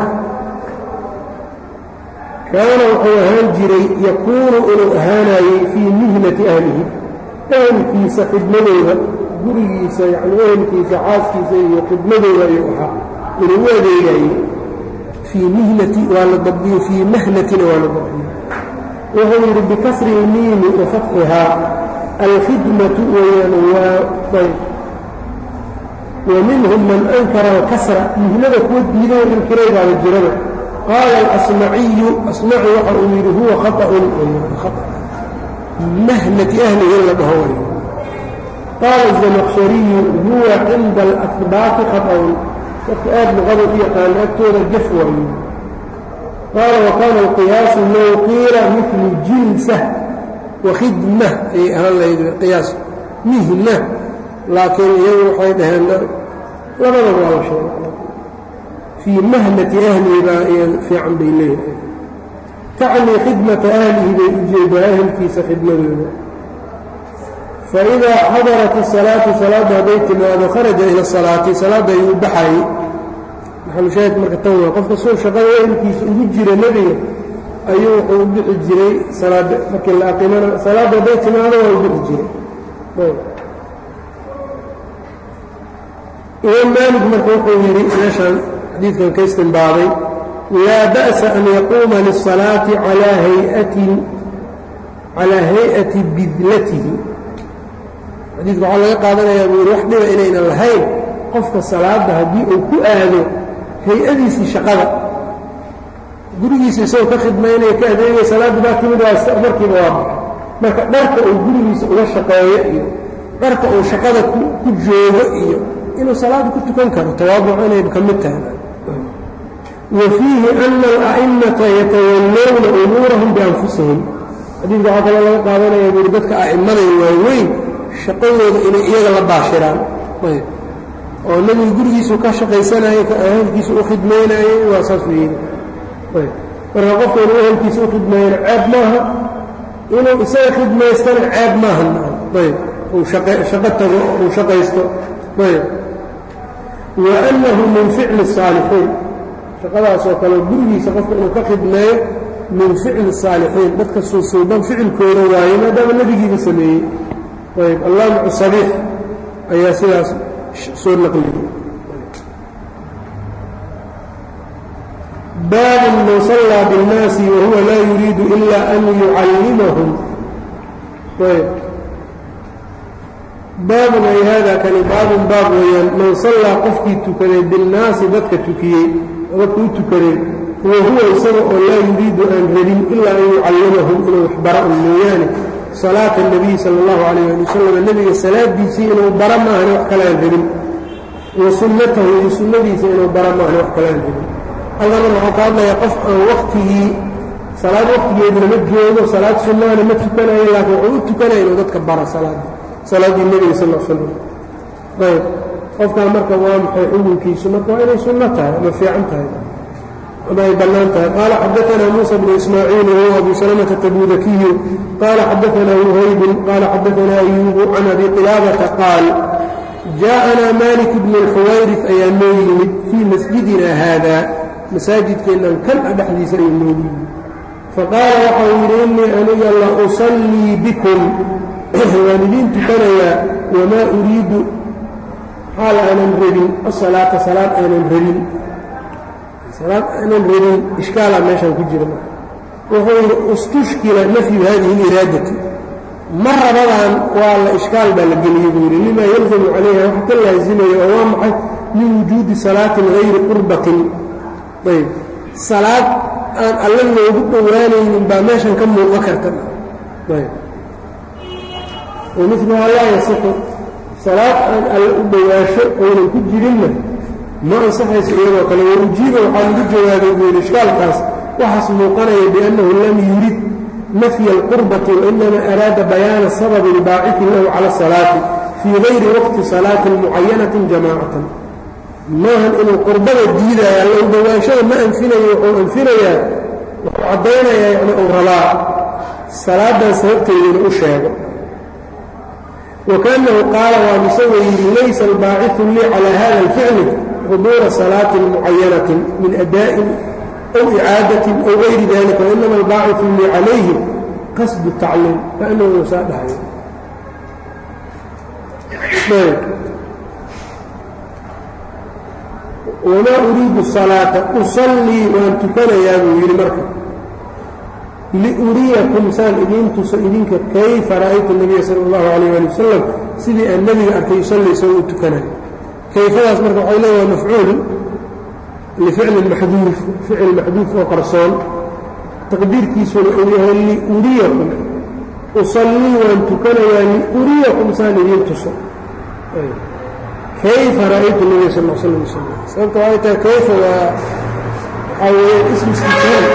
kaana wuxuu ahaan jiray yakuunu inuu ahaanayey fii mihnati ahlihi ehelkiisa khidmadooda gurigiisa yacni ehelkiisa xaaskiisa iyo khidmadooda ayuu ahaa inuu u adeegayey fii mihnati waa la dabdiyo fii mahnatina waa la dabdiyo wuxuu yidhi bikasri ilmiimi wa fatxihaa alkhidmatu weyaan waa ayb wa minhum man ankara alkasra mihnada kuwa diiday inkiraybaaba jirada qaala alasmaciyu asmaci waxa uu yidhi huwa khaطأun mahnati ahlihi in la dhaho way qaala الزamkshariyu huwa cinda alahbaati khaطأun dadka aad luqada u yaqaana agtooda jaf waayo qaala wakaana alqiyaasu low qiila mil jilsa wakhidma ayay ahaan lahayd qiyaas mihna laakiin iyagu waxay dhaheen labadaba waa la sheegay fii mahnati ahlihi baa iya fiican bay leeyahay tacnii khidmata ahlihi bay ujeedaa ahelkiisa khidmadooda faidaa xadarat الsalaatu salaadda hadday timaado kharaja ila salaati salaadda ayuu baxayey maxalushaahid marka tan waa qofka suu shaqada ehelkiisa ugu jira nebiga ayuu wuxuu u bixi jiray salaadda markii la aqimana salaadda hadday timaado waa u bixi jiray imaam maalik marka wuxuu yidhi meeshaan xadiidkan ka istinbaaday laa ba'sa an yaquuma lisalaati calaa hayatin calaa hay-ati bidlatihi xadiidka waxaa laga qaadanayaa buu yidhi wax dhiba inaynan lahayn qofka salaadda haddii uu ku aado hay-adiisii shaqada gurigiisa isagoo ka khidmaynaya ka adeegaya salaadda baa timid waa markiiba waa baxay marka dharka uu gurigiisa uga shaqeeyo iyo dharka uu shaqada ku joogo iyo inuu salaada ku tukan karo tawaabuc inay ka mid tahay wa fiihi ana ala'imata yatawallowna umuurahum bianfusihim xadiidka waxaa kaloo laga qaadanaya buuri dadka a'immaday waaweyn shaqadooda inay iyaga la baashiraan ayb oo nebigu gurigiisu ka shaqaysanayey ahelkiisa u khidmaynayey waa saas weeyey ayb marka qofka inuu ehelkiisa u khidmeeyana ceeb maaha inuu isaga khidmaystana ceeb maaha ayb uu shaqo tago uu shaqaysto ayb wa annahu min ficli الsaalixiin shaqadaas oo kale gurigiisa qofka inuu ka khidmeeyo min ficli saalixiin dadka suusuuban ficilkooda waaye maadaama nebigiiba sameeyey ayb allaamicu sabiix ayaa sidaas soo naqliyey baabun man sallaa biاnnaasi wahuwa laa yuriidu ila an yucallimahum ayb baabun ay haadaa kani baabun baab weeyaan man sallaa qofkii tukaday binnaasi dadka tukiyey oo dadka u tukaday wa huwa isaga oo laa yuriidu aan rabin ilaa an yucallimahum inuu waxbara un mooyaane salaata اnabiy sala اllahu calayh ali wasalam nebiga salaadiisii inuu bara maahane wax kale aan rabin wa sunnatahu iyo sunnadiisa inuu bara maahane wax kale aan rabin allana waxuu ka hadlayaa qof aan waktigii salaad waktigeeduna ma joogo salaad sunnaana ma tukanayo laakiin wuxuu u tukanaya inuu dadka bara salaada salaaddii nebiga sal slam ayb qofkaa marka waa maxay xukunkiisu marka waa inay sunno tahay ama fiican tahay ama ay bannaan tahay qaala xadaanaa muusa bnu ismaaciil wahuwa abu salamata tabudakiyu qaala xadaanaa wuhaybun qaala xadaanaa ayuubu can abi qilaabata qaal jaaءanaa malik bnu اlxuwayrif ayaa noo yimid fii masjidina haada masaajidkeennan kan a dhexdiisa ayuu noogu yimid faqaala waxau yidhi innii aniga la usallii bikum waan idiin tukanayaa wamaa uriidu xaal aanan rabin asalaata salaad aanan rabin salaad aanan rabin ishkaalaa meeshaan ku jira marka wuxuu yidhi istushkila nafyu hadihi اliraadati ma rabadan waa la ishkaal baa la geliyey buu yidhi limaa yalzamu calayha wax ka laasimayo oo waa maxay min wujuudi salaatin hayri qurbatin ayb salaad aan alle loogu dhowaanaynin baa meeshan ka muuqan karta ayb wamiluhaa laa yasixu salaad aan alle u dhowaasho oynan ku jirinna ma ansaxayso iyadoo kale warujiiba waxaa lagu jawaabay buu yidhi ishkaalkaas waxaas muuqanaya biannahu lam yurid nafya alqurbati wainama araada bayaana sababi baaciثin lahu cala asalaati fii gayri waqti salaatin mucayanatin jamaacatan maahan inuu qurbada diidaya alla u dhowaashada ma anfinayo wuxuu anfinayaa wuxuu caddaynayaa yani uu rabaa salaadan sababteedina u sheego wakaannahu qaala waan isagoo yidhi laysa albaaciثu lii calaa hada alficli xuduura salaatin mucayanatin min adaa'in أو إعاadة أو غayri ذلika وإنma الbاaciث lii عalayhi qasد التacliim kaأnhu saa dhahay وmaa أuriidu الصaلاaةa uصليi waan tukanayaa buu yidhi marka liuriyakum saan idiin tuso idinka kayfa ra'aytu النabiya salى الlahu عalيه alي wasalam sidii aan nebiga arkay yusalli isagoo u tukanayo kayfadaas marka waxay leedaha mafcuul lficlin maxduuf ficil maxduuf oo qarsoon taqdiirkiisuna uu yahay liuriyakum usallii waan tukanayaa liuriyakum saan idiin tuso kayfa ra'aytu nabiya sal l slam yusal sababta waxay tahay kayfa waa waxaa weeye ism istifhaam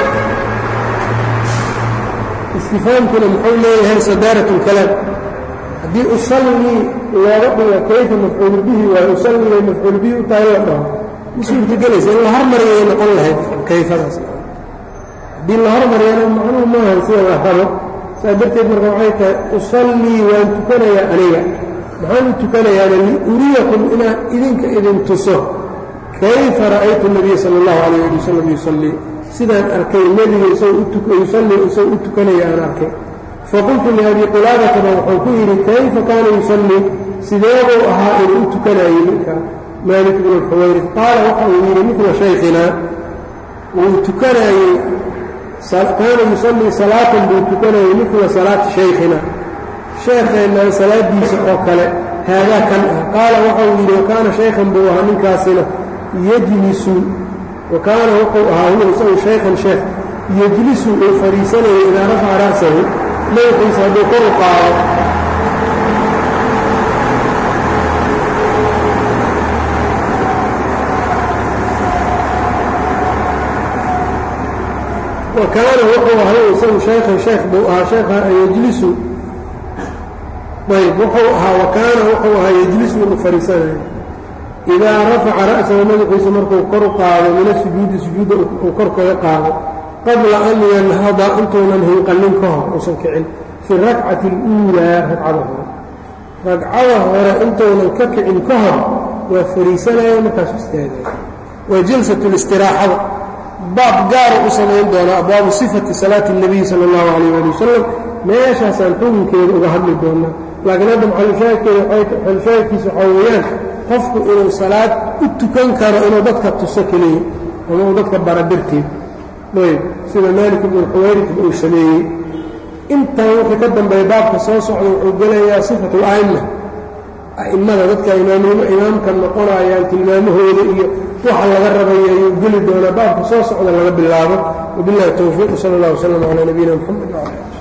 istifhaamkuna muxuu leeyahay sadaarat اlkalaam haddii usallii looga dhigo kayfa mafcuul bihi waayo usallii mafcuul bihi u tahay la dhaho suurtagelaysa in la hormariyay noqon lahayd kayfadaas haddii la hormariyana macnuhu maahan sida la rabo saa darteed marka waxay tahay usallii waan tukanayaa aniga maxaan u tukanayaana liuriyakum inaan idinka idin tuso kayfa ra'aytu nabiya sala allahu calayh ali wasalam yusallii sidaan arkay nebiga isagoo isagoo u tukanaya aan arkay faqultu liabi qulaabataba wuxuu ku yidhi kayfa kaana yusallii sideebuu ahaa inuu u tukanayay ninkaa maalik bn اxuwayri qaala waxa uu yidhi midla shaykinaa wuu tukanaayey kaana yusallii salaatan buu tukanayey midla salaati shaykhina sheekheennan salaadiisa oo kale haadaa kan ah qaala waxa uu yidhi wakaana shaykhan buu ahaa ninkaasina yejlisu wa kaana wuxuu ahaa huwa isagu shaykhan sheekh yejlisu uu fadhiisanayay idaa rafaca ra'sahu madaxiisa hadduu kor u qaado wakaana wuxuu ahay isagu shaykhan sheekh buu ahaa sheekha yejlisu ayb wuxuu ahaa wakaana wuxuu ahaa yejlisu inuu fadhiisanayo idaa rafaca ra'sahu madaxiisa markuu kor u qaado min asujuudi sujuudda uu kor kaga qaado qabla an yanhada intuunan hinqanin ka hor uusan kicin fi rakcati اluulaa ragcada hore ragcada hore intuunan ka kicin ka hor waa fadhiisanaya markaasu istaagaya waa jalsat اlistiraaxada baab gaara u samayn doonaa abwaabu sifati salaati الnabiy sala اllahu alayh ali wasalam meeshaasaan xukunkeeda uga hadli doonaa laakiin hadda maxalushaahidkeeda maxalushaahidkiisa waxaa weeyaan qofku inuu salaad u tukan karo inuu dadka tuso keliya ama uu dadka bara darteed ayb sida maalik ibnu xuwayritba uu sameeyey intan wixii ka dambeeya baabka soo socda wuxuu gelayaa sifat اla'ima a'immada dadka imaamka noqonayaan tilmaamahooda iyo waxa laga rabaya ayuu geli doonaa baabka soo socda laga bilaabo wabiاllahi towfiiq sal اllah wslm calى nabiyina mxamed wcala ali